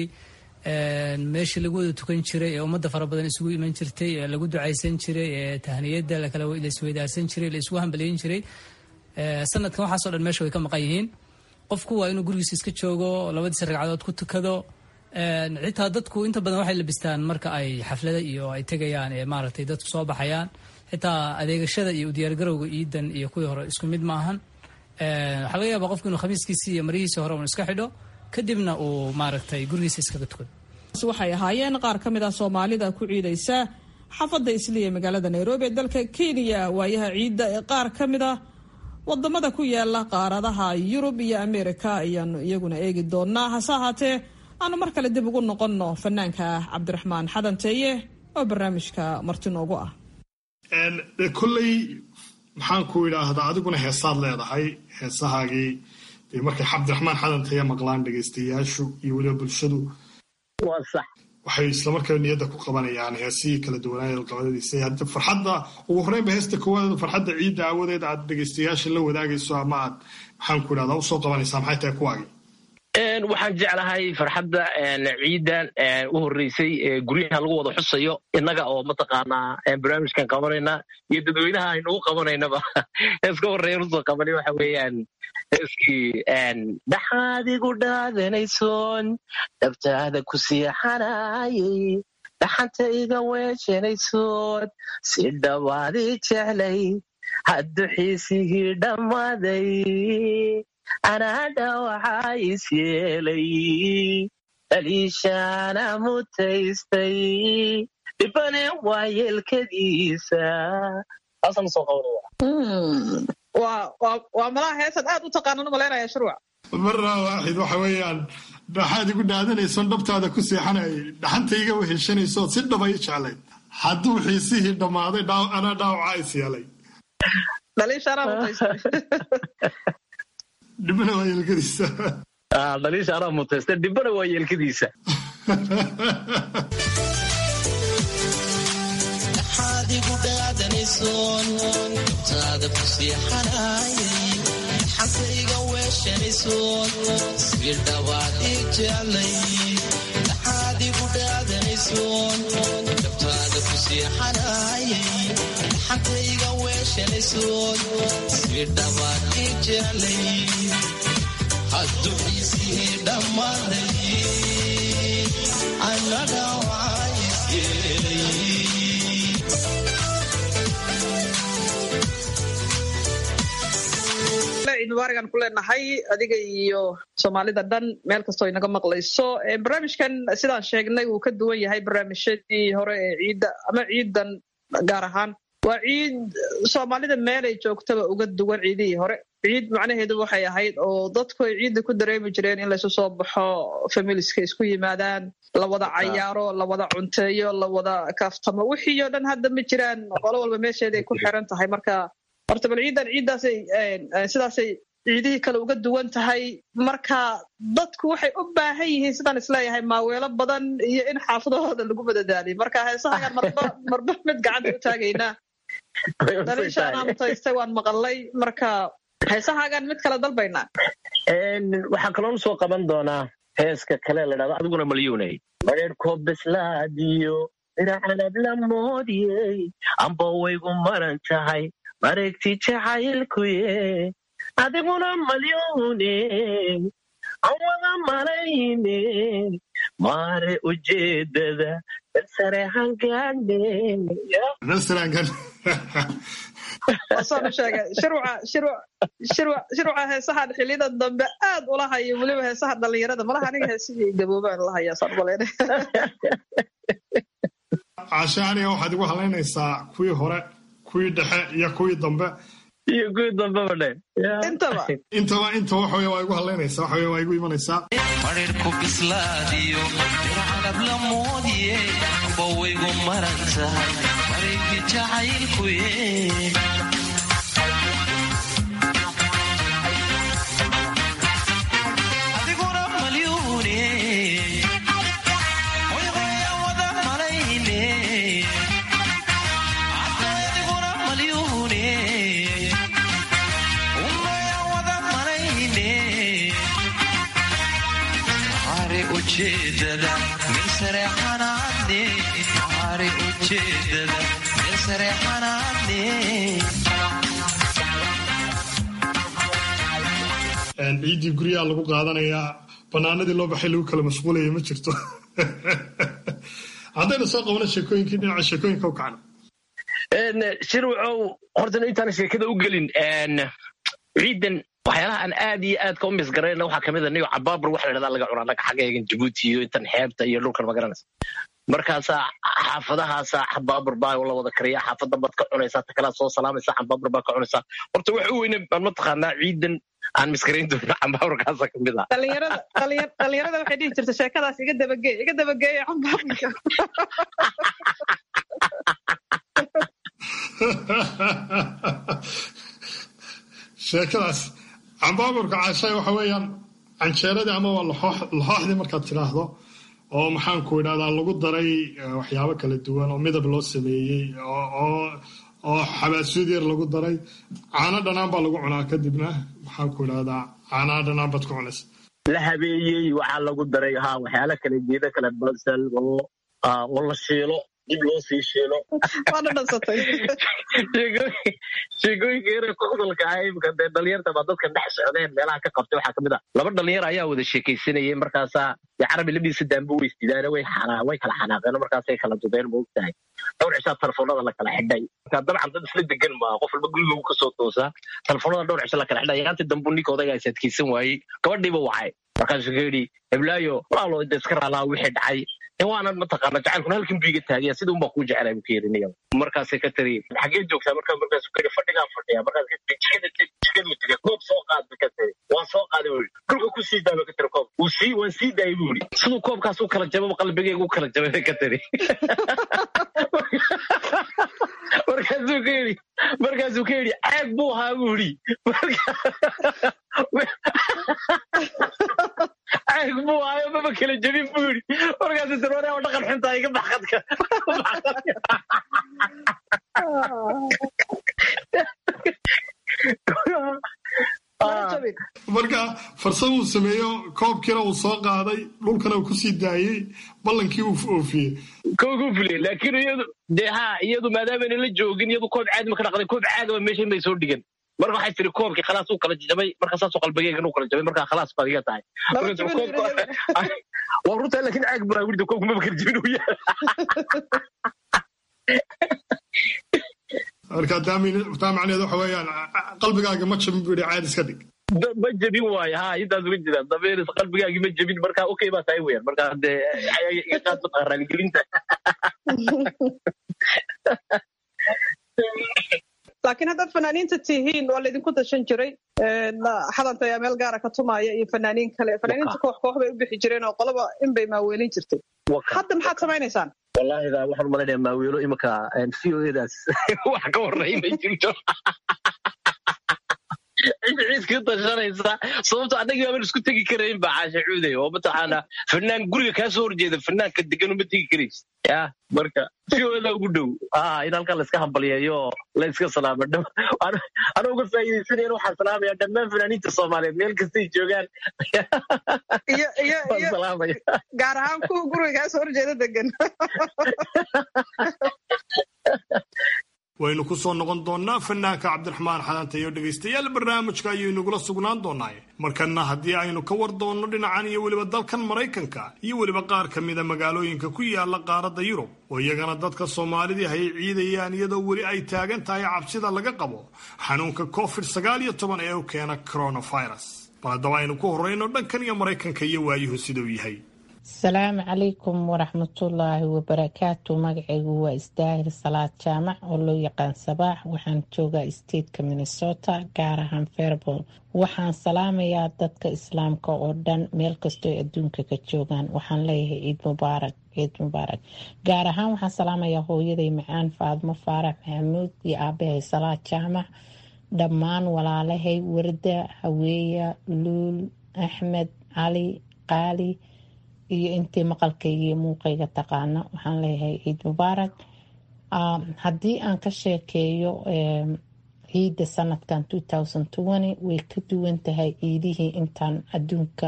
meeshii lagu wada tukan jiray ee ummadda fara badan isugu iman jirtay ee lagu ducaysan jiray ee tahniyadda la isweydaarsan jiray la isugu hambaliyin jiray sanadkan waxaasoo dhan meesha way ka maqan yihiin qofku waa inuu gurigiisa iska joogo labadiisa ragcadood ku tukado xitaa dadku inta badan waxay labistaan marka ay xaflada iyo ay tegayaan ee maaragtay dadku soo baxayaan xitaa adeegashada iyo udiyaargarowga ciidan iyo kuwii hore isku mid maahan waxaa laga yaabaa qofku inuu khamiiskiisii iyo marihiisii hore un iska xidho kadibna uu maaragtay gurigiisa iskaga tukado waxay ahaayeen qaar ka mid ah soomaalida ku ciidaysa xaafadda isliya magaalada nairobi ee dalka kenya waayaha ciidda ee qaar ka mid ah wadamada ku yaala qaaradaha yurub iyo ameerika ayaanu iyaguna eegi doonaa hase ahaatee aanu mar kale dib ugu noqonno fanaanka cabdiraxmaan xadanteeye oo barnaamijka marti noogu ah kolley maxaan ku idhaahdaa adiguna heesaad leedahay heesahaagii dee markay cabdiraxmaan xadantaya maqlaan dhegaystayaashu iyo weliba bulshadu waxay islamarkaa niyadda ku qabanayaan heesihii kala duwanaaye qabadadiisa hadda farxadda ugu horeynba heesta koowaad farxadda ciidda aawadeed aad dhegaystayaasha la wadaagayso ama aad maxaan ku idhahdaa usoo qabanaysaa maxay tahay kuwaagii waxaan jeclahay farxadda ciidan u horreysay guryaha lagu wada xusayo innaga oo mataqaanaa barnaamijkan qabanayna iyo dadweynaha aynugu qabanaynaba heeska horreeya usoo qabanay waxa weeyaan heeskii dhaxaad igu dhaadanaysoon dhabtaada ku siixanayay dhaxanta iga weejanaysoon si dhawaadii jeclay haddu xiisigii dhammaaday anaadha waxaa is yeelay dhaliishaana mutaystay dhibane waa yeelkadiisa waa malaha heesan aad u taqaanan umalaynaya shurwac marra waaxid waxa weeyaan dhaxaad igu dhaadanaysoon dhabtaada ku seexanayay dhaxanta iga weheshanaysood si dhaba i jeclayd hadduu xiisihii dhammaaday anaa dhaawacaa is yeelay dhaliishaana mutaystay dhibana waa yeelkadiisa dhaliisha anaa mutaysta dhibana waa yeelkadiisa dhaxaad igu dhaadanaysoon dabtaada ku siixanayay xantayga weeshanaysoon si dhawaad ii jeclay dhaxaad igu dhaadanaysoon dabtaada ku siixanayay xantayga weeshanaysoon si dhawaad ii jeclay hadduu xiisihii dhammaaday annaga waxaa is yeelay ciid mubaaragan ku leenahay adiga iyo soomaalida dhan meel kastoo inaga maqlayso barnaamijkan sidaan sheegnay wuu ka duwan yahay barnaamijyadii hore ee ciidda ama ciidan gaar ahaan waa ciid soomaalida meelay joogtaba uga duwan ciidihii hore ciid macnaheedu waxay ahayd oo dadku ay ciidda ku dareemi jireen in laysu soo baxo familiska isku yimaadaan la wada cayaaro la wada cunteeyo la wada kaaftamo wixii oo dhan hadda ma jiraan qolo walba meesheeday ku xiran tahay marka horta bal ciidan ciiddaasay sidaasay ciidihii kale uga duwan tahay marka dadku waxay u baahan yihiin sidaan isleeyahay maaweelo badan iyo in xaafadahooda lagu madadaaliyo marka heesahagaan marba marba mid gacanta u taagaynaa daliishaanaa mutaystay waan maqalay marka heesahaagaan mid kale dalbaynaa waxaan kaloon soo qaban doonaa heeska kale la dhahdo adiguna malyuunay mareerkoo bislaadiyo dhinacanab la moodiyey amba waygu maran tahay mareegti jacaylkuye adiguna malyuune aan wada malayne maare ujeedada balsare hangaane wasaanu sheegay shirwaca heesahan xiliyada dambe aad ula hayo weliba heesaha dhalinyarada malaha aniga heesihii gaboobaan la hayaa saan umalayna caashe aniga waxaad igu halaynaysaa kuwii hore kuwii dhexe iyo kuwii dambe iyo kuwii dambeba dhe intaba intaba inta waxawey waa igu halaynaysaa waxawey waa igu imanaysaa marirku bislaadiyo dircanab la moodiye bawaygu maran tahay mareegti jacaylkuye adiguna malyuune wayqaya wada malayne adiguna malyuune umaya wada malayne mare ujeedada meel sare xanaadne mare ujeedada meel sare xanaadne ciiddii guryaha lagu qaadanayaa banaanadii loo baxay lagu kala mashquulaya ma jirto haddaynu soo qabano sheekooyinkii dhinaca sheekooyinka u kacno shirwacow horta intaan sheekada u gelin ciidan waxyaalaha aan aad iyo aadka u misgarayna waxaa kamid a niyo cabaabur waxa la dhahdaa laga cunaa naga xaggeegan jabuuti iyo intan xeebta iyo dhulkan magaranaysa markaasaa xaafadahaasaa xabaabur baa la wada kariya xaafadda baad ka cunaysaa ta kalaa soo salaamaysaa xabaabur baa ka cunaysaa horta waxa u weyne baan mataqaanaa ciidan aan miskarayn doona xambaaburkaasa kamid ah dhalinyarada dhalinyarada waxay dhihi jirta sheekadaas iga dabageey iga dabageeya xambaaburka sheekadaas cambaaburka caashay waxa weeyaan canjeeradii ama waa laxooxdii markaad tidhaahdo oo maxaanku idhahdaa lagu daray waxyaabo kala duwan oo midab loo sameeyey oo xabaasuud yar lagu daray caano dhanaan baa lagu cunaa kadibna maxaanku idhahdaa caanaha dhanaan baad ku cunaysa la habeeyey waxaa lagu daray ha waxyaala kale geeda kale basal oo oo la shiilo dib loo sii shiilo waana dhansatay sheekooyinka yare kudalka ah imika dee dhalinyarta baa dadkan dhex socdeen meelaha ka qabtay waxaa kamid a laba dhalinyar ayaa wada sheekaysanayay markaasaa dee carabi labadiisa daanba way isdidaane way way kala xanaaqeen markaasay kala dudeen ma ogtahay dhowr cishaa telefoonada la kala xidhay marka dabcan dad isla degan maa qof walba guriga uu kasoo toosaa telefoonada dhowr cisho la kala xidhay yaantii dambu ninka odaygaa is adkaysan waayey gabadhiiba wacay markaasuu ka yidhi heblaayo walaalo de iska raalaha wixii dhacay waanan mataqaana jacaylkuna halkan buu iga taagaya sida unbaa kuu jecelay buu ka yidhi niyo markaasay ka tiri xagee joogtaa markaa markaasuu ka yidhi fadhigaan fadhiya markaas ka tiri jikada teg jikaduu tegay koob soo qaad ba ka tiri waan soo qaaday buu yidhi dhulka ku sii daa ba ka tiri koob wuu sii waan sii daayay buu yidhi siduu koobkaas u kala jababa qalbigayga u kala jabay bay ka tiri markaasuu ka yidhi markaasuu ka yidhi caag buu ahaa buu yidhi caag buu ahaayo maba kala jabin buu yidhi markaasuu tiri waraa dhaqan xuntaa iga baxqadka marka farsamuu sameeyo koobkiina uu soo qaaday dhulkana uu kusii daayey ballankii uu oofiyey koogu fuliyey laakiin iyadu dee ha iyadu maadaamana la joogin iyadu koob caadi ma ka dhaqday koob caagaba meeshan bay soo dhigan marka waxay tiri koobkii khalaas uu kala jabay marka saasoo qalbigeygan uu kala jabay marka khalaas baad iga tahay waa runtaa laakiin caag buraa wirda koobka maba kala jabin uu yahay marka taa macneed waxa weeyaan qalbigaaga ma jabin buu yidhi caadi iska dhig ma jebin waayo ha intaas uga jira dabeeris qalbigaagii ma jebin marka okay baa tahay weyaan marka dee iga qaad mataqaa raaligelinta laakiin haddaad fanaaniinta tihiin waa laydinku dashan jiray xadanta ayaa meel gaara ka tumaya iyo fanaaniin kale fanaaniinta koox koox bay u bixi jireen oo qolaba inbay maaweelin jirtay hadda maxaad samaynaysaan wallaahi da waxaan umalaynaya maaweelo imanka v o edaas wax ka horreey ma jirto ciiska dashanaysa sababto annagii baaban isku tegi karayn ba caasha cuuday oo mataqaana fanaan guriga kaa soo horjeeda fanaanka degan uma tegi karays ya marka siooda ugu dhow in halkan layska hambalyeeyo la yska salaamo ana uga faa'iidaysanaya waxaan salaamaya dhammaan fanaaniinta soomaaliyeed meel kastay joogaan gaar ahaan kuwa guriga kaa soo horjeeda degan waynu ku soo noqon doonnaa fanaanka cabdiraxmaan xadanta iyo dhegaystayaal barnaamijka ayuu inagula sugnaan doonaaye markanna haddii aynu ka war doonno dhinacan iyo weliba dalkan maraykanka iyo weliba qaar ka mida magaalooyinka ku yaala qaaradda yurub oo iyagana dadka soomaalidii hay ciidayaan iyadoo weli ay taagan tahay cabsida laga qabo xanuunka covid sagaal iyo toban ee u keena coronavirus bal haddaba aynu ku horrayno dhankan iyo maraykanka iyo waayuhu siduu yahay asalaamu calaykum waraxmatullaahi wabarakaatu magacaygu waa isdaahir salaad jaamac oo loo yaqaan sabaax waxaan joogaa stateka minnesota gaar ahaan fairbol waxaan salaamayaa dadka islaamka oo dhan meel kastoo ay adduunka ka joogaan waxaan leeyahay ciid mubaarak ciid mubaarak gaar ahaan waxaan salaamayaa hooyaday macaan faadmo faarax maxamuud iyo aabahay salaad jaamac dhammaan walaalahay warda haweeya luul axmed cali qaali iyo intii maqalkayga iyo muuqayga taqaana waxaan leeyahay ciid mubaarak haddii aan ka sheekeeyo ciidda sanadkan way ka duwan tahay ciidihii intaan adduunka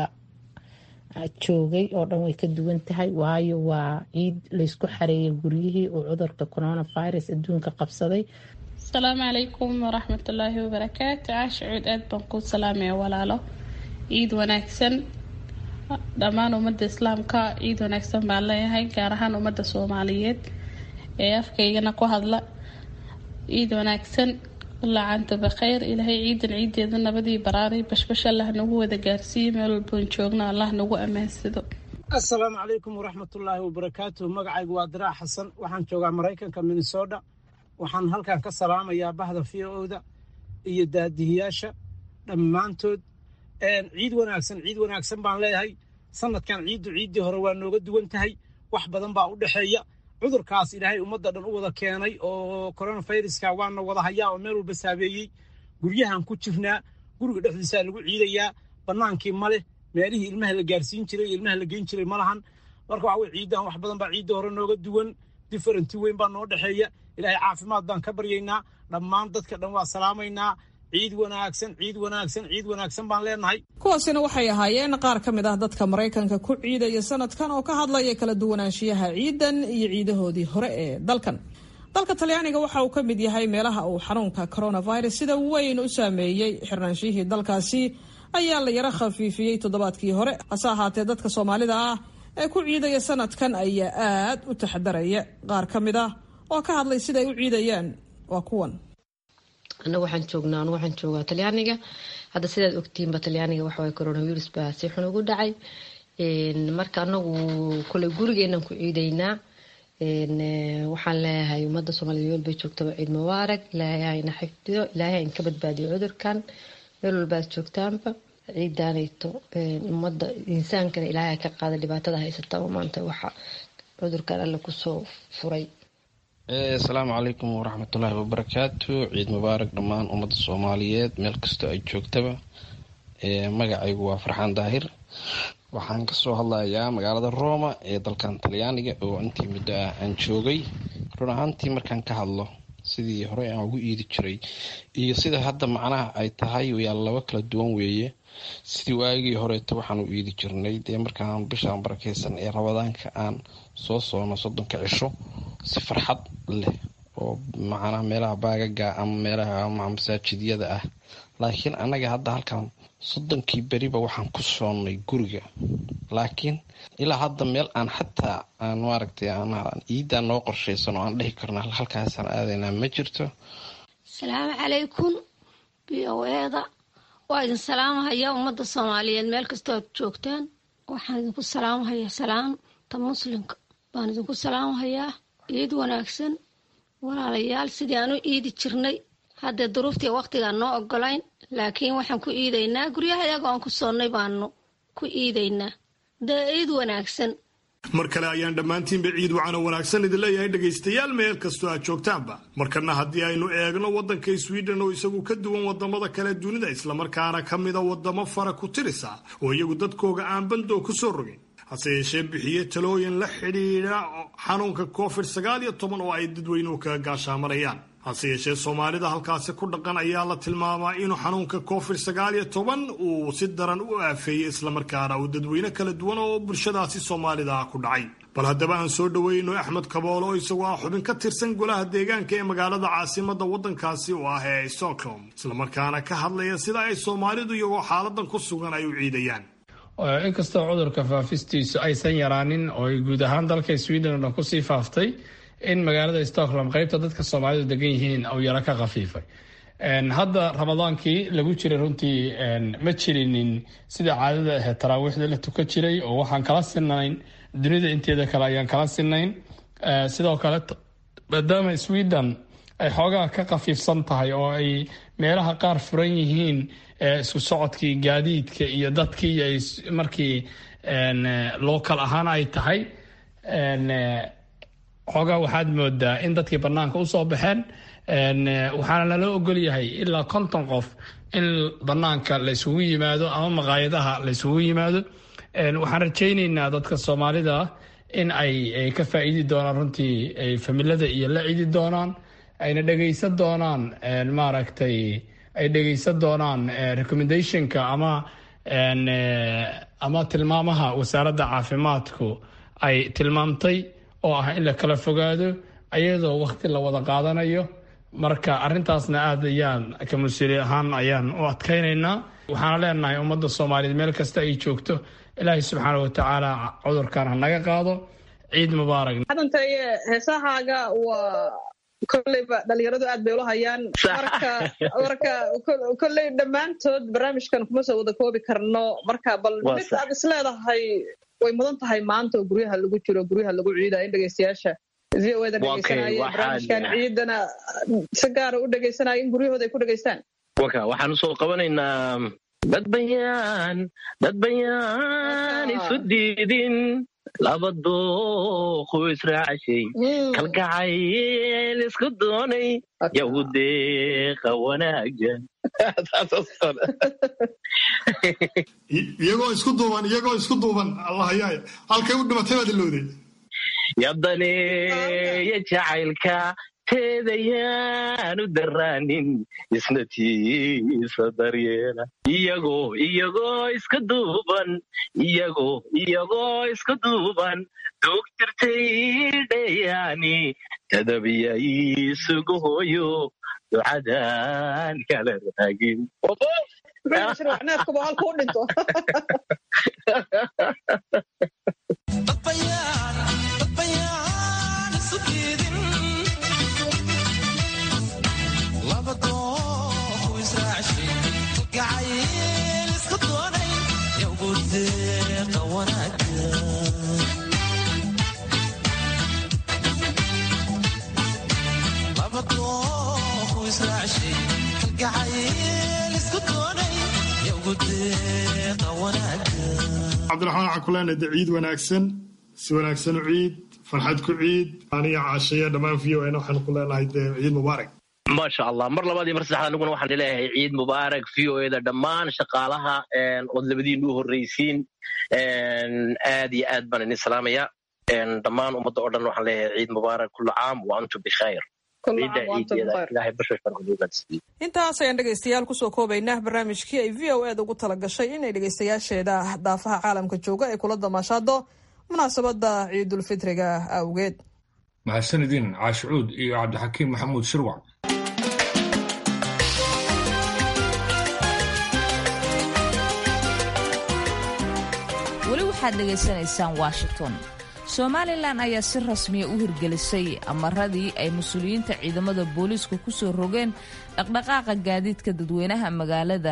joogay oo dhan way ka duwan tahay waayo waa ciid laysku xareeyay guryihii oo cudurka coronavirus adduunka qabsaday asalaamu calaykum waraxmatullaahi wabarakaatu caasha cuud aad baan kuu salaamaya walaalo ciid wanaagsan dhammaan ummadda islaamka ciid wanaagsan baan leeyahay gaar ahaan ummadda soomaaliyeed ee afkaygana ku hadla ciid wanaagsan laacanta bakhayr ilaahay ciidan ciideeda nabadii baraaray bashbash allah nagu wada gaarsiiye meel walboon joogno allah nagu ammaansado assalaamu calaykum waraxmatullaahi wabarakaatu magacaygu waa diraac xasan waxaan joogaa maraykanka minnesota waxaan halkan ka salaamayaa bahda v o-da iyo daadihiyaasha dhammaantood ciid wanaagsan ciid wanaagsan baan leeyahay sanadkan ciiddu ciiddii hore waa nooga duwan tahay wax badan baa u dhexeeya cudurkaas ilaahay ummadda dhan u wada keenay oo coronaviruska waana wada hayaa oo meel walba saabeeyey guryahan ku jirnaa guriga dhexdiisaa lagu ciidayaa bannaankii ma leh meelihii ilmaha la gaarsiin jiray iyo ilmaha la geyn jiray ma lahan marka waxa weye ciiddan wax badan baa ciidda hore nooga duwan differenti weyn baa noo dhexeeya ilaahay caafimaad baan ka baryaynaa dhammaan dadka dhan waa salaamaynaa ciid wanaagsan ciid wanaagsan ciid wanaagsan baan leenahay kuwaasina waxay ahaayeen qaar ka mid ah dadka maraykanka ku ciidaya sanadkan oo ka hadlaya kala duwanaanshiyaha ciidan iyo ciidahoodii hore ee dalkan dalka talyaaniga waxa uu ka mid yahay meelaha uu xanuunka coronavirus sida weyn u saameeyey xirnaanshihii dalkaasi ayaa la yaro khafiifiyey toddobaadkii hore hase ahaatee dadka soomaalida ah ee ku ciidaya sanadkan ayaa aad u taxadaraya qaar ka mid ah oo ka hadlay sida ay u ciidayaan waa kuwan anagu waxaan joognaa anu waxaan joogaa talyaaniga hadda sidaad ogtiinba talyaaniga waxawaye coronavirus baa si xun ugu dhacay marka anagu koley gurigeenan ku ciidaynaa waxaan leeyahay ummadda soomaaliyed meel bay joogtaba ciid mubaarak ilaahay hayna xifdiyo ilaahay hayn ka badbaadiyo cudurkan meel walbaad joogtaanba ciidaanayto ummadda insaankana ilaahay ka qaada dhibaatada haysata maanta waxa cudurkan alle kusoo furay asalaamu calaykum waraxmatullaahi wabarakaatu ciid mubaarak dhammaan ummadda soomaaliyeed meel kastoo ay joogtaba magacaygu waa farxaan daahir waxaan kasoo hadlayaa magaalada roma ee dalkan talyaaniga oo intii muddo ah aan joogay run ahaantii markaan ka hadlo sidii hore aan ugu iidi jiray iyo sida hadda macnaha ay tahay yaa laba kala duwan weeye sidii waagii horeeto waxaan u iidi jirnay dee markaan bishaan barakeysan ee rabadaanka aan soo soono soddonka cisho si farxad leh oo macnaha meelaha baagaga ama meelaha masaajidyada ah laakiin annaga hadda halkan soddonkii beriba waxaan ku soonnay guriga laakiin ilaa hadda meel aan xataa aan maaragtay ciiddaa noo qorshaysan oo aan dhihi karno halkaasaan aadaynaa ma jirto asalaamu calaykum b o eda waa idin salaamahaya ummadda soomaaliyeed meel kastoo aad joogtaan waxaan idinku salaamahayaa salaamta muslimka baan idinku salaamahayaa ciid wanaagsan walaalayaal sidii aan u iidi jirnay haddee duruuftii waqtigaan noo ogolayn laakiin waxaan ku iidaynaa guryaha iyaga oon ku soonnay baanu ku iidaynaa dee iid wanaagsan mar kale ayaan dhammaantiinba ciid wacano wanaagsan idin leeyahay dhegaystayaal meel kastoo aad joogtaanba markana haddii aynu eegno waddanka sweden oo isagu ka duwan wadamada kale dunida islamarkaana ka mida wadamo fara ku tirisa oo iyagu dadkooga aan bandoo ku soo rogin hase yeeshee bixiye talooyin la xidhiidha xanuunka covid sagaal iyo toban oo ay dadweynuhu kaga gaashaamarayaan hase yeeshee soomaalida halkaasi ku dhaqan ayaa la tilmaamaa inuu xanuunka covid sagaal iyo toban uu si daran u aafeeyey islamarkaana uu dadweyne kala duwan oo bulshadaasi soomaalida ah ku dhacay bal haddaba aan soo dhoweyno axmed kaboolo oo isagoo ah xubin ka tirsan golaha deegaanka ee magaalada caasimada waddankaasi oo ah ee stockholm islamarkaana ka hadlaya sida ay soomaalidu iyagoo xaaladan ku sugan ay u ciidayaan inkastoo cudurka faafistiisu aysan yaraanin oo ay guud ahaan dalka sweden oo dhan kusii faaftay in magaalada stockholm qaybta dadka soomaalidu degan yihiin uu yaro ka khafiifay hadda ramadaankii lagu jiray runtii ma jirinin sida caadada ahayd taraawiixda la tukan jiray oo waxaan kala sinayn dunida inteeda kale ayaan kala sinayn sidoo kale maadaama sweden ay xoogaa ka khafiifsan tahay oo ay meelaha qaar furan yihiin isku socodkii gaadiidka iyo dadkii ay markii local ahaan ay tahay xoogaa waxaad moodaa in dadkii banaanka usoo baxeen waxaana lala ogol yahay ilaa konton qof in banaanka la isugu yimaado ama maqaayadaha la isugu yimaado waxaan rajayneynaa dadka soomaalida in ay ka faa'iidi doonaan runtii ay familada iyo la cidi doonaan ayna dhegaysan doonaan maaragtay ay dhegaysan doonaan recommendationka ama ama tilmaamaha wasaaradda caafimaadku ay tilmaamtay oo ah in la kala fogaado ayadoo wakti la wada qaadanayo marka arintaasna aad ayaan ka mas-uuli ahaan ayaan u adkaynaynaa waxaana leenahay ummadda soomaaliyeed meel kasta ay joogto ilaahay subxaana watacaala cudurkan ha naga qaado ciid mubaarak hadantaye heesahaaga waa kolleyba dhalinyaradu aad bay ula hayaan marka marka kolley dhammaantood barnaamijkan kuma soo wada koobi karno marka bal mid aad isleedahay way mudan tahay maanta oo guryaha lagu jiro guryaha lagu ciidayo in dhegeystayaasha v o eda dhegeysanaya barnaamijkan ciidana si gaara u dhegeysanaya in guryahooda ay ku dhegeystaan waka waxaan usoo qabanaynaa dad bayaan dad bayaan isu diidin laba dooqu israacashay kalgacayl isku doonay yagu deeqa wanaagan iyagoo isku duuban iyagoo isku duuban allahayaay halkay u dhimatay baad ilowday yabdaneeya jacaylka teedayaan u daraanin isna tiisa daryeela iyagoo iyagoo iska duuban iyagoo iyagoo iska duuban duug jirtay dhayaani tadabiya isugu hooyo ducadan kala raagin cabdiraxmaan waxaan ku leenahay de ciid wanaagsan si wanaagsan u ciid farxad ku ciid aniga caashaya dhammaan v o n waxaan ku leenahay de ciid mubaarak maasha allah mar labaad iyo mar saddexaad aniguna waxaan leeyahay ciid mubaarak v o eda dhammaan shaqaalaha ood labadiinu u horreysiin aad iyo aad baan idin salaamaya dhammaan ummadda oo dhan waxaan leeyahay ciid mubaarak kullu caam wa antum bikhayr intaas ayaan dhegaystayaal kusoo koobaynaa barnaamijkii ay v o eda ugu tala gashay inay dhegaystayaasheeda daafaha caalamka jooga ay kula damaashaado munaasabadda ciidulfitriga awgeed mahadsanidin caashicuud iyo cabdixakiim maxamuud shirwac weli waxaad dhegaysanaysaan washington somalilan ayaa si rasmiya u hirgelisay amaradii ay mas-uuliyiinta ciidamada booliisku ku soo rogeen dhaqdhaqaaqa gaadiidka dadweynaha magaalada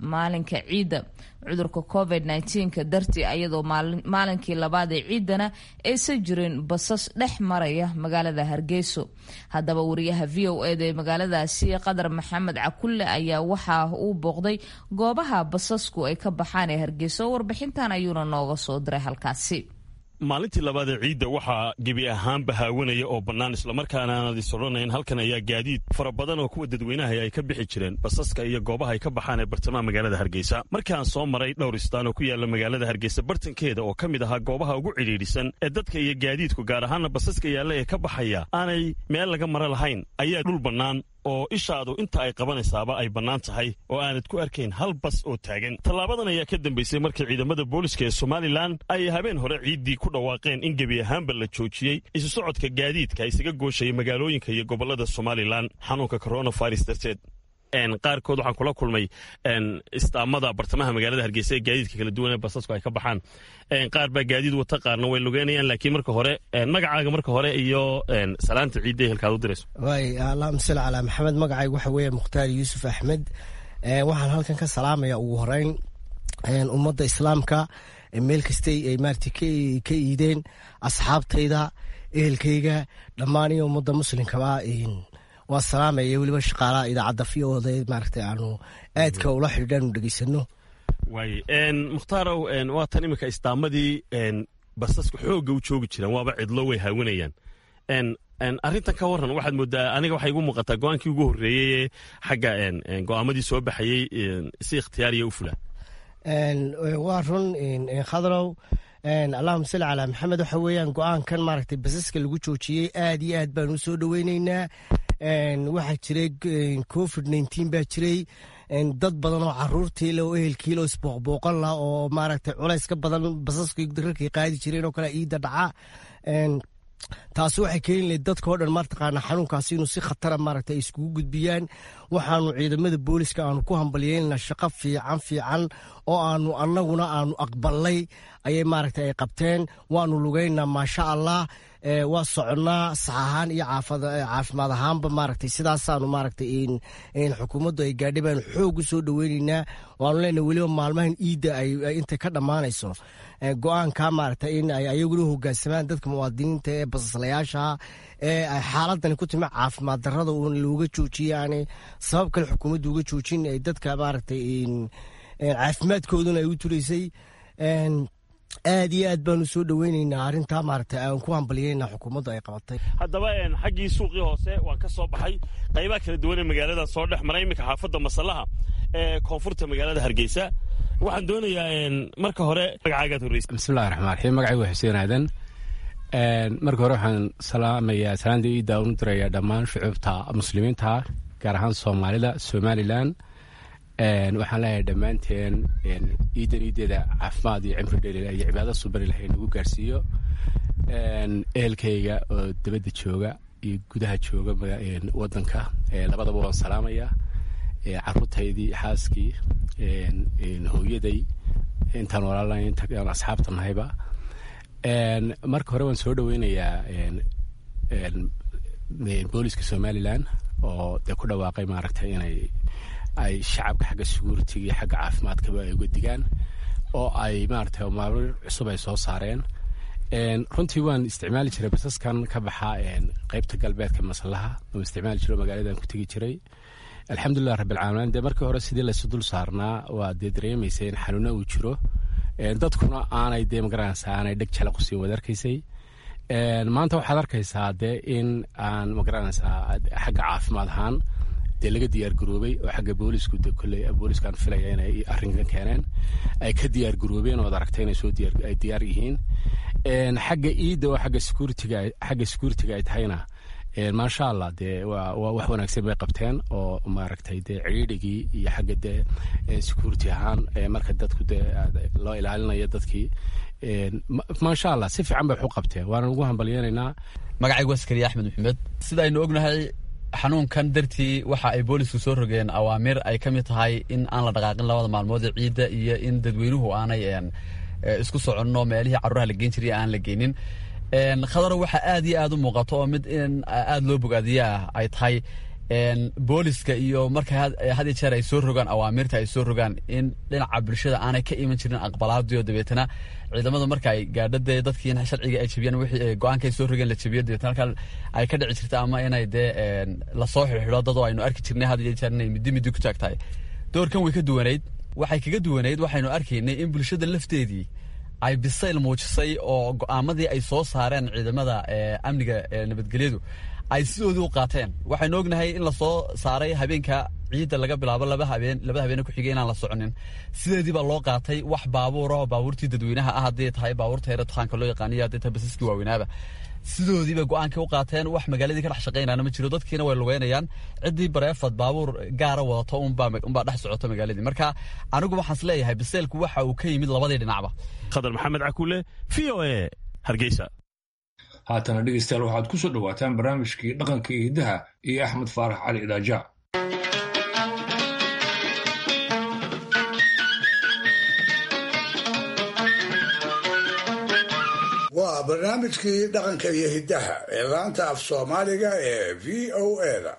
maalinka ciidda cudurka covid nka dartii ayadoo maalinkii labaad ee ciidana aysan jirin basas dhex maraya magaalada hargeyso haddaba wariyaha v o eda ee magaaladaasi qadar maxamed cakulle ayaa waxa uu booqday goobaha basasku ay ka baxaan ee hargeyso warbixintan ayuuna nooga soo diray halkaasi maalintii labaad ee ciidda waxaa gebi ahaanba haawanaya oo bannaan islamarkaana aanad is odhanayn halkan ayaa gaadiid fara badan oo kuwa dadweynaha ay ka bixi jireen basaska iyo goobaha ay ka baxaan ee bartamaha magaalada hargeysa markii aan soo maray dhowr istaan oo ku yaalla magaalada hargeysa bartankeeda oo ka mid ahaa goobaha ugu cidhiidhisan ee dadka iyo gaadiidku gaar ahaana basaska yaalla ee ka baxaya aanay meel laga mara lahayn ayaa dhul bannaan oo ishaadu inta ay qabanaysaaba ay bannaan tahay oo aanad ku arkayn hal bas oo taagan tallaabadan ayaa ka dambaysay markii ciidamada booliska ee somalilan ay habeen hore ciiddii ku dhawaaqeen in gebi ahaanba la joojiyey isu socodka gaadiidka isaga gooshaya magaalooyinka iyo gobollada somalilan xanuunka coronavirus darteed qaarkood waxaan kula kulmay istaamada bartamaha magaalada hargeysa ee gaadiidka kala duwan ee basasku ay ka baxaan qaar baa gaadiid wata qaarna way lugeynayaan laakiin marka hore magacaaga marka hore iyo salaanta ciidda ehelkaad u dirayso waay allahuma salli calaa maxamed magacaygu waxa weeye mukhtaar yuusuf axmed waxaan halkan ka salaamaya ugu horeyn ummadda islaamka meel kastay ay maarata ka iideen asxaabtayda ehelkayga dhammaan iyo ummadda muslimkaba waa salaamaya weliba shaqaalaha idaacadda v o da maaragta aanu aadka ula xidhiidhaanu dhegeysano waay mukhtaaraw waa tan iminka istaamadii basasku xoogga u joogi jiraan waaba cidlo way haawanayaan arrintan ka waran waxaad moodaa aniga waxay igu muuqataa go-aankii ugu horreeyey ee xagga go'aamadii soo baxayey si ikhtiyaariya u fula waa run khadrow allahuma salli calaa maxamed waxa weeyaan go-aankan maaragtay basaska lagu joojiyey aad iyo aad baan u soo dhoweyneynaa waxaa jiray covid nneteen baa jiray dad badan oo caruurtiile oo ehelkiile oo isbooqbooqan lah oo maaragtay culays ka badan basaskii rarkay qaadi jireen oo kale iida dhaca taasi waxay keeni lahayd dadkao dhan mataqaana xanuunkaasi inuu si khatara maaragta ay iskugu gudbiyaan waxaanu ciidamada booliska aanu ku hambalyeynana shaqo fiican fiican oo aanu annaguna aanu aqbalnay ayay maaragta ay qabteen waanu lugeynaa maasha allah waa soconnaa sax ahaan iyo caafimaad ahaanba maaragtay sidaasaanu maaragtay xukuumaddu ay gaadhay baanu xoog u soo dhoweyneynaa waanu leenahay weliba maalmahan iidda ay intay ka dhammaanayso go-aanka maaragta in ay ayaguna hogaansamaan dadka muwaadiniinta ee basaslayaasha ee ay xaaladani ku timi caafimaad darrada uun looga joojiyey yani sabab kale xukuumaddu uga joojin ay dadka maaragtay caafimaadkooduna ay u tulaysay aad iyo aad baanu soo dhoweyneynaa arrintaa maaragtay aan ku hambalyeynaa xukuumaddu ay qabatay haddaba xaggii suuqii hoose waan ka soo baxay qaybaha kala duwan ee magaalada soo dhex maray iminka xaafadda masallaha ee koonfurta magaalada hargeysa waxaan doonayaa marka hore magacaagaad horreysa bismillahi raxmaan raxiim magacaygu waa xuseen aadan marka hore waxaan salaamayaa salaanta iidda unu dirayaa dhammaan shucuubta muslimiinta gaar ahaan soomaalida somalilan waxaan leeyahay dhammaanteen iidan iideeda caafimaad iyo cimri dheeli iyo cibaado suban ilahay nagu gaarsiiyo ehelkayga oo dabadda jooga iyo gudaha jooga wadanka labadaba waan salaamaya caruurtaydii xaaskii hooyaday intaan walaalnay intaan asxaabta nahayba marka hore waan soo dhoweynayaa booliska somalilan oo dee ku dhawaaqay maaragtay inay ay shacabka xagga securitiga iyo xagga caafimaadkaba ay uga digaan oo ay maaragtay maamul cusub ay soo saareen runtii waan isticmaali jiray basaskan ka baxa qeybta galbeedka maslaha waan isticmaali jiro magaaladan ku tegi jiray alxamdulilah rabbilcaalamiin dee markii hore sidii laysu dul saarnaa waa dee dareemaysay in xanuuna uu jiro dadkuna aanay dee magaranaysa aanay dheg jala qusiin waad arkaysay maanta waxaad arkaysaa dee in aan magaranaysaa xagga caafimaad ahaan dee laga diyaar garoobay oo xagga boolisku de kolley booliskaan filaya inay arrinkan keeneen ay ka diyaar garoobeen oo ad aragtay inay soo diyaar ay diyaar yihiin xagga iidda oo xagga securitiga xagga securitiga ay tahayna maasha allah dee waa waa wax wanaagsan bay qabteen oo maaragtay dee ciidhigii iyo xagga dee security ahaan marka dadku dee loo ilaalinayo dadkii maasha allah si fiican bay wax u qabteen waana ugu hambalyeynaynaa magacaygu askariya axmed maxamed sida aynu ognahay xanuunkan dartii waxa ay boolisku soo rogeen awaamir ay ka mid tahay in aan la dhaqaaqin labada maalmood ee ciidda iyo in dadweynuhu aanay isku soconno meelihii carruuraha la geen jiray aan la geynin khadaro waxaa aad iyo aad u muuqato oo mid in aad loo bogaadiya ah ay tahay booliska iyo marka had iyo jeer ay soo rogaan awaamirta ay soo rogaan in dhinaca bulshada aanay ka iman jirin aqbalaadii oo dabeetana ciidamada marka ay gaadho dee dadkii sharciga ay jebiyaan wixii go-aanka ay soo rogeen la jebiyo dabeetana halkan ay ka dhici jirta ama inay dee lasoo xidhxidho dad oo aynu arki jirnay had iyo jeer inay middi middi ku taag tahay doorkan way ka duwanayd waxay kaga duwanayd waxaynu arkaynay in bulshada lafteedii ay bisayl muujisay oo go-aamadii ay soo saareen ciidamada amniga nabadgelyadu ay sidoodii u qaateen waxaynu ognahay in lasoo saaray habeenka ciidda laga bilaabo laba habeen labada habeene ku xigay inaan la soconin sideedii baa loo qaatay wax baabuura oo baabuurtii dadweynaha ah hadday tahay baabuurta heere dukaanka loo yaqaaniyo hadday tahay basaskii waaweynaaba sidoodiiba go-aankii u qaateen wax magaaladii ka dhex shaqaynaana ma jiro dadkiina way lugeynayaan ciddii bareefad baabuur gaara wadato unbaa dhex socoto magaaladii marka anigu waxaan is leeyahay biseelku waxa uu ka yimid labadii dhinacba khadar maxamed cakuule v o e hargeysa haatana dhegeystayaal waxaad ku soo dhowaataan barnaamijkii dhaqanka iyo hiddaha iyo axmed faarax cali idaaja waa barnaamijkii dhaqanka iyo hiddaha ee laanta af soomaaliga ee v o eda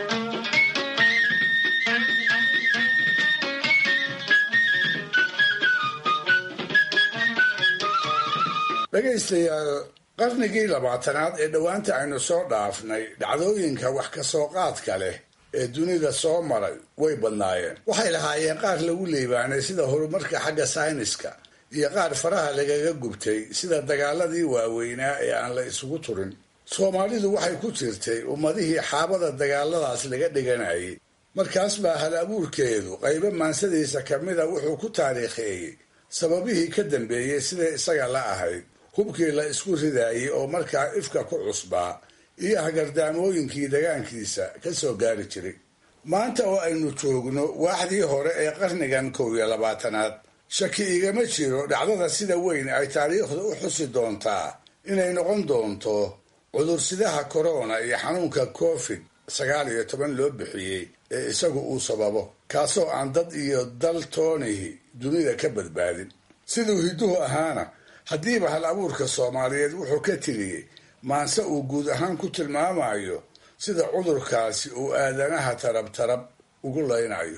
dhegaystayaal qarnigii labaatanaad ee dhowaanta aynu soo dhaafnay dhacdooyinka wax ka soo qaadka leh ee dunida soo maray way badnaayeen waxay lahaayeen qaar lagu liibaanay sida horumarka xagga sayniska iyo qaar faraha lagaga gubtay sida dagaaladii waaweynaa ee aan la isugu turin soomaalidu waxay ku jirtay ummadihii xaabada dagaaladaas laga dhiganayay markaas baa hal abuurkeedu qaybo maansadiisa ka mida wuxuu ku taariikheeyey sababihii ka dambeeyey siday isaga la ahayd hubkii la isku ridaayey oo markaa ifka ku cusbaa iyo hagardaamooyinkii dagaankiisa ka soo gaari jiray maanta oo aynu joogno waaxdii hore ee qarnigan kow iyo labaatanaad shaki igama jiro dhacdada sida weyn ay taariikhdu u xusi doontaa inay noqon doonto cudursidaha korona iyo xanuunka covid sagaal iyo toban loo bixiyey ee isagu uu sababo kaasoo aan dad iyo dal toonihi dunida ka badbaadin siduu hidduhu ahaana haddiiba hal abuurka soomaaliyeed wuxuu ka tiriyey maanse uu guud ahaan ku tilmaamayo sida cudurkaasi uu aadanaha tarab tarab ugu laynayo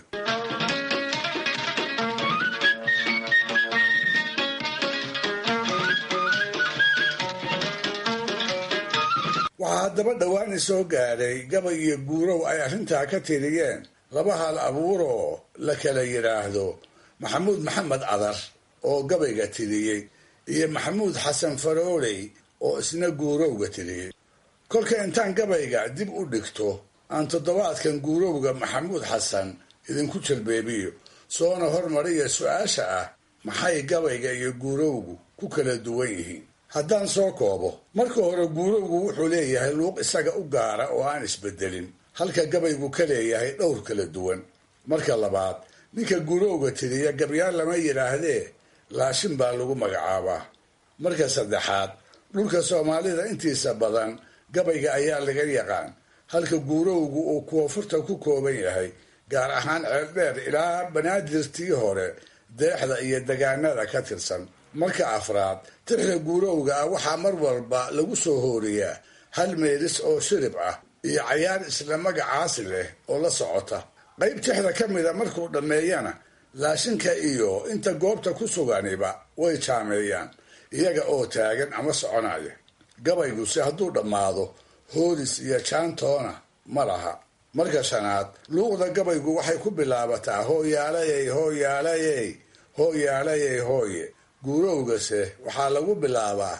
waxaa haddaba dhowaani soo gaadhay gabay iyo guurow ay arrintaa ka tiriyeen laba hal abuuroo la kala yidhaahdo maxamuud maxamed cadar oo gabayga tiriyey iyo maxamuud xasan farooley oo isna guurowga tiriyey kolka intaan gabayga dib u dhigto aan toddobaadkan guurowga maxamuud xasan idinku jalbeebiyo soona hormariya su-aasha ah maxay gabayga iyo guurowgu ku kala duwan yihiin haddaan soo koobo marka hore guurowgu wuxuu leeyahay luuq isaga u gaara oo aan isbedelin halka gabaygu ka leeyahay dhowr kala duwan marka labaad ninka guurowga tiriya gabyaal lama yidhaahdee laashin baa lagu magacaabaa marka saddexaad dhulka soomaalida intiisa badan gabayga ayaa laga yaqaan halka guurowgu uu koonfurta ku kooban yahay gaar ahaan ceeldheer ilaa banaadirtii hore deexda iyo degaanada ka tirsan marka afraad tixda guurowga ah waxaa mar walba lagu soo hooriyaa hal meelis oo shirib ah iyo cayaar isla magacaasi leh oo la socota qayb tixda ka mida markuu dhammeeyana laashinka iyo inta goobta ku suganiba way jaameeyaan iyaga oo taagan ama soconaya gabayguse hadduu dhammaado hoolis iyo jaantoona ma laha marka shanaad luuqda gabaygu waxay ku bilaabataa hooyaalayey hooyaalayey hooyaalayey hooye guurowgase waxaa lagu bilaabaa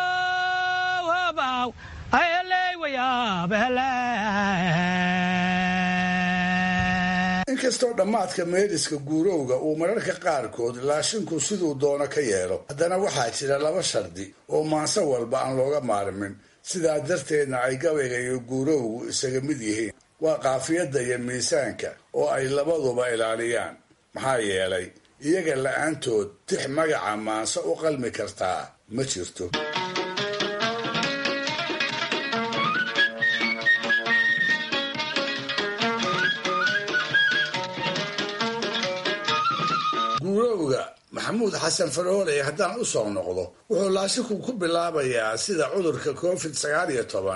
inkastoo dhammaadka meeliska guurowga uu mararka qaarkood laashinku siduu doono ka yeelo haddana waxaa jira laba shardi oo maanse walba aan looga maarmin sidaa darteedna ay gabayga iyo guurowgu isaga mid yihiin waa qaafiyadda iyo miisaanka oo ay labaduba ilaaliyaan maxaa yeelay iyaga la-aantood tix magaca maanse u qalmi kartaa ma jirto guurowga maxamuud xasan farooley haddaan u soo noqdo wuxuu laashinku ku bilaabayaa sida cudurka covid sagaal iyo toban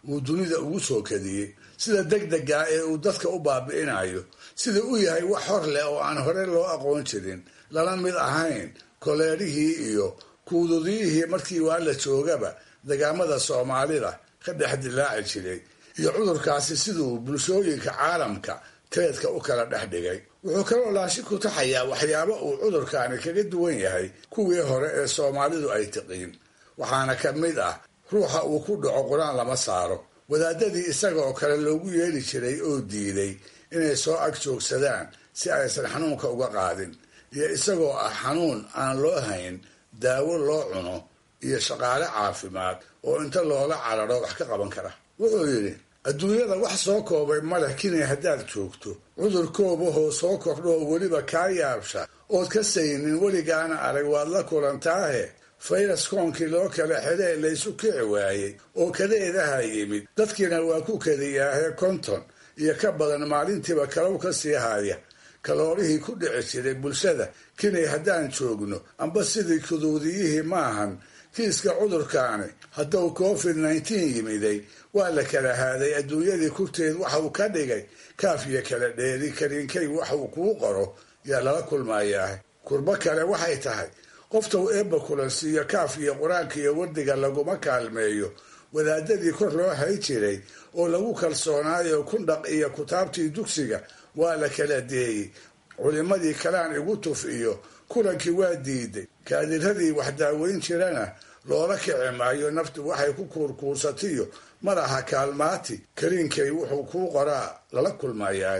uu dunida ugu soo kadiyey sida degdega ee uu dadka u baabi'inayo sida u yahay wax hor leh oo aan hore loo aqoon jirin lala mid ahayn koleerihii iyo kuududiyihii markii waa la joogaba degaamada soomaalida ka dhex dilaaci jiray iyo cudurkaasi siduu bulshooyinka caalamka teedka u kala dhex dhigay wuxuu kaloo laashi ku taxayaa waxyaabo uu cudurkaani kaga duwan yahay kuwii hore ee soomaalidu ay tiqiin waxaana ka mid ah ruuxa uu ku dhaco qur-aan lama saaro wadaadadii isaga oo kale loogu yeeli jiray oo diiday inay soo ag joogsadaan si aysan xanuunka uga qaadin iyo isagoo ah xanuun aan loo hayn daawo loo cuno iyo shaqaale caafimaad oo inta loola cararo wax ka qaban kara wuxuu yidhi adduunyada wax soo koobay maleh kinay haddaad joogto cudur koobahoo soo kordho oo weliba kaa yaabsha ood ka saynin weligaana arag waad la kulantaahe fayras koonkii loo kala xidhee laysu kici waayey oo kadeedaha yimid dadkiina waa ku kadiyaahe konton iyo ka badan maalintiiba kalow ka sii haya kaloorihii ku dhici jiray bulshada kinay haddaan joogno amba sidii kuduudiyihii maahan kiiska cudurkaani hadduu covid nneteen yimiday waa la kala haaday adduunyadii kurteed waxa uu ka dhigay kaaf iyo kala dheeri kariinkay wax uu kuu qoro yaa lala kulmayaa kurbo kale waxay tahay qoftuu eebba kulansiiyo kaaf iyo qur-aanka iyo wardiga laguma kaalmeeyo wadaadadii kor loo hay jiray oo lagu kalsoonaayo kundhaq iyo kutaabtii dugsiga waa la kala deeyey culimmadii kalaan igu tuf iyo kulankii waa diiday kaadiradii wax daaweyn jirana loola kici maayo naftu waxay ku kuurkuursatiyo madaha kaalmaati kariinkay wuxuu kuu qoraa lala kulmayaa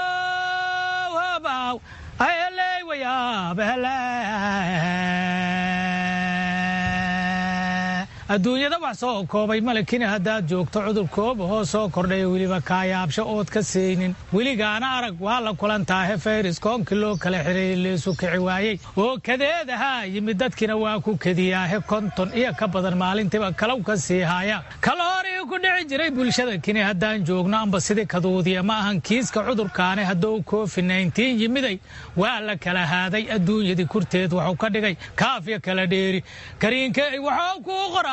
adduunyada wax soo koobay malekina haddaad joogto cudur koobahoo soo kordhaya weliba kaayaabsho ood ka saynin weligaana arag waa la kulantaahe fayris koonkii loo kala xireeyey leesu kici waayey oo kadeedahaa yimid dadkiina waa ku kediyaahe konton iyo ka badan maalintiiba kalow ka sii haya kaloorii ku dhici jiray bulshada kini haddaan joogno amba sidii kaduudiya ma ahan kiiska cudurkaani hadduu covid nneteen yimiday waa la kala haaday adduunyadii kurteed wuxuu ka dhigay kaafya kala dheeri kariinke waxuu kuu qoraa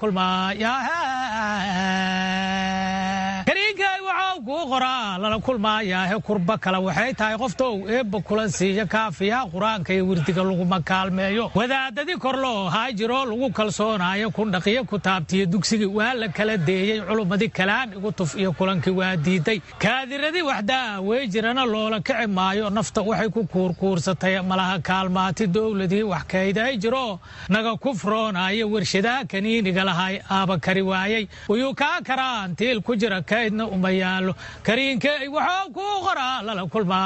kariinkay waxau kuu qoraa lala kulmaayaahe kurba kale waxay tahay qoftou eebba kula siiya kaafiyaha qur-aanka iyo wirdiga laguma kaalmeeyo wadaadadii kor loo haa jiroo lagu kalsoonaayo kundhaqiyo kutaabtiyo dugsigii waa la kala deeyey culummadii kalaan igu tuf iyo kulankii waa diiday kaadiradii waxdaa wey jirana loola kici maayo nafta waxay ku kuurkuursatay malaha kaalmaati dowladii wax kayday jiroo naga kufroonaayo warshadaha kaniiniga lahay aaba kari waayey wayuu kaa karaan tiil ku jira kaydna uma yaallo kariinkey waxuu kuu qoraa lala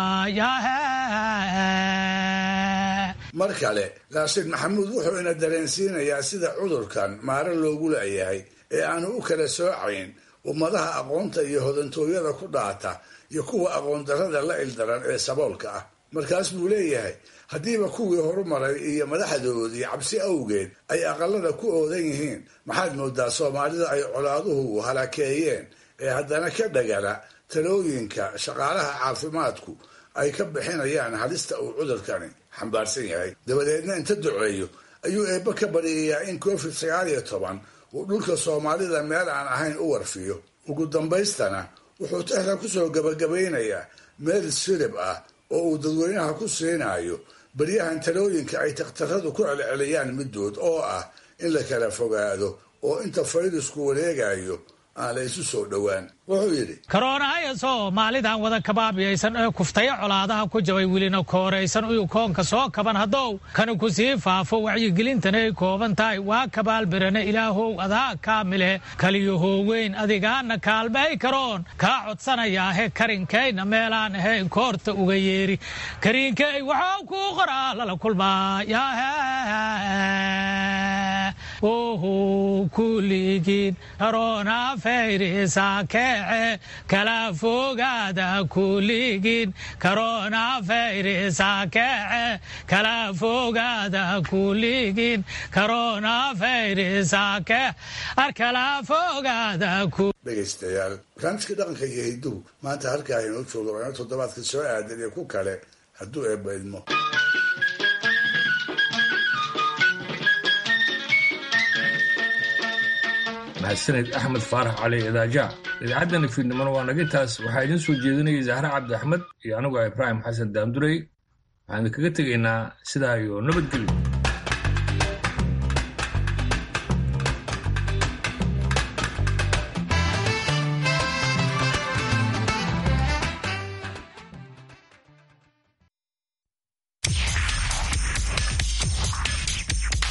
kulmaaya mar kale raashiid maxamuud wuxuu ina dareensiinayaa sida cudurkan maare loogu la'yahay ee aanu u kala soocayn ummadaha aqoonta iyo hodantooyada ku dhaata iyo kuwa aqoondarrada la ildaran ee saboolka ah markaas buu leeyahay haddiiba kuwii horumaray iyo madaxdoodii cabsi awgeed ay aqalada ku oodan yihiin maxaad moodaa soomaalida ay colaaduhu halakeeyeen ee haddana ka dhagala talooyinka shaqaalaha caafimaadku ay ka bixinayaan halista uu cudurkani xambaarsan yahay dabadeedna inta duceeyo ayuu eebbe ka baryayaa in covid sagaal iyo toban uu dhulka soomaalida meel aan ahayn u warfiyo ugu dambaystana wuxuu tehran kusoo gabagabaynayaa meel sirib ah oo uu dadweynaha ku siinayo baryahan talooyinka ay takhtaradu ku celceliyaan middood oo ah in la kala fogaado oo inta fayrasku wareegayo aan la isu soo dhowaan wuxuu yidhi karoonahaya soomaalidan wada kabaabiyaysan ee kuftaya colaadaha ku jabay welina kooraysan uyu koonka soo kaban haddow kana ku sii faafo wacyigelintana ay kooban tahay waa kabaalbirane ilaahow adaa kaamile kaliyahooweyn adigaana kaalmay karoon kaa codsanayaahe karinkayna meelaan ahayn koorta uga yeeri kariinkey waxuu kuu qoraa lala kulmaaya oho kuligiin karoona fayrisa keece kala fogaada kuligiin karoona fayrisa keece kala fogaada kuligiin karoona fayrisa kee arkala fogaada dhegaystayaal barnaamijka dhaqanka iyo hidduhu maanta halkaa inoo jooga waana toddobaadka soo aadan iyo ku kale hadduu eebba idmo mahadsaned axmed faarax cali idaaja idaacaddan fiidnimona waa naga intaas waxaa idiin soo jeedinayay zahre cabdi axmed iyo anigu ibraahim xasan daamdurey waxaan idinkaga tegaynaa sidaa iyo nabadgelyo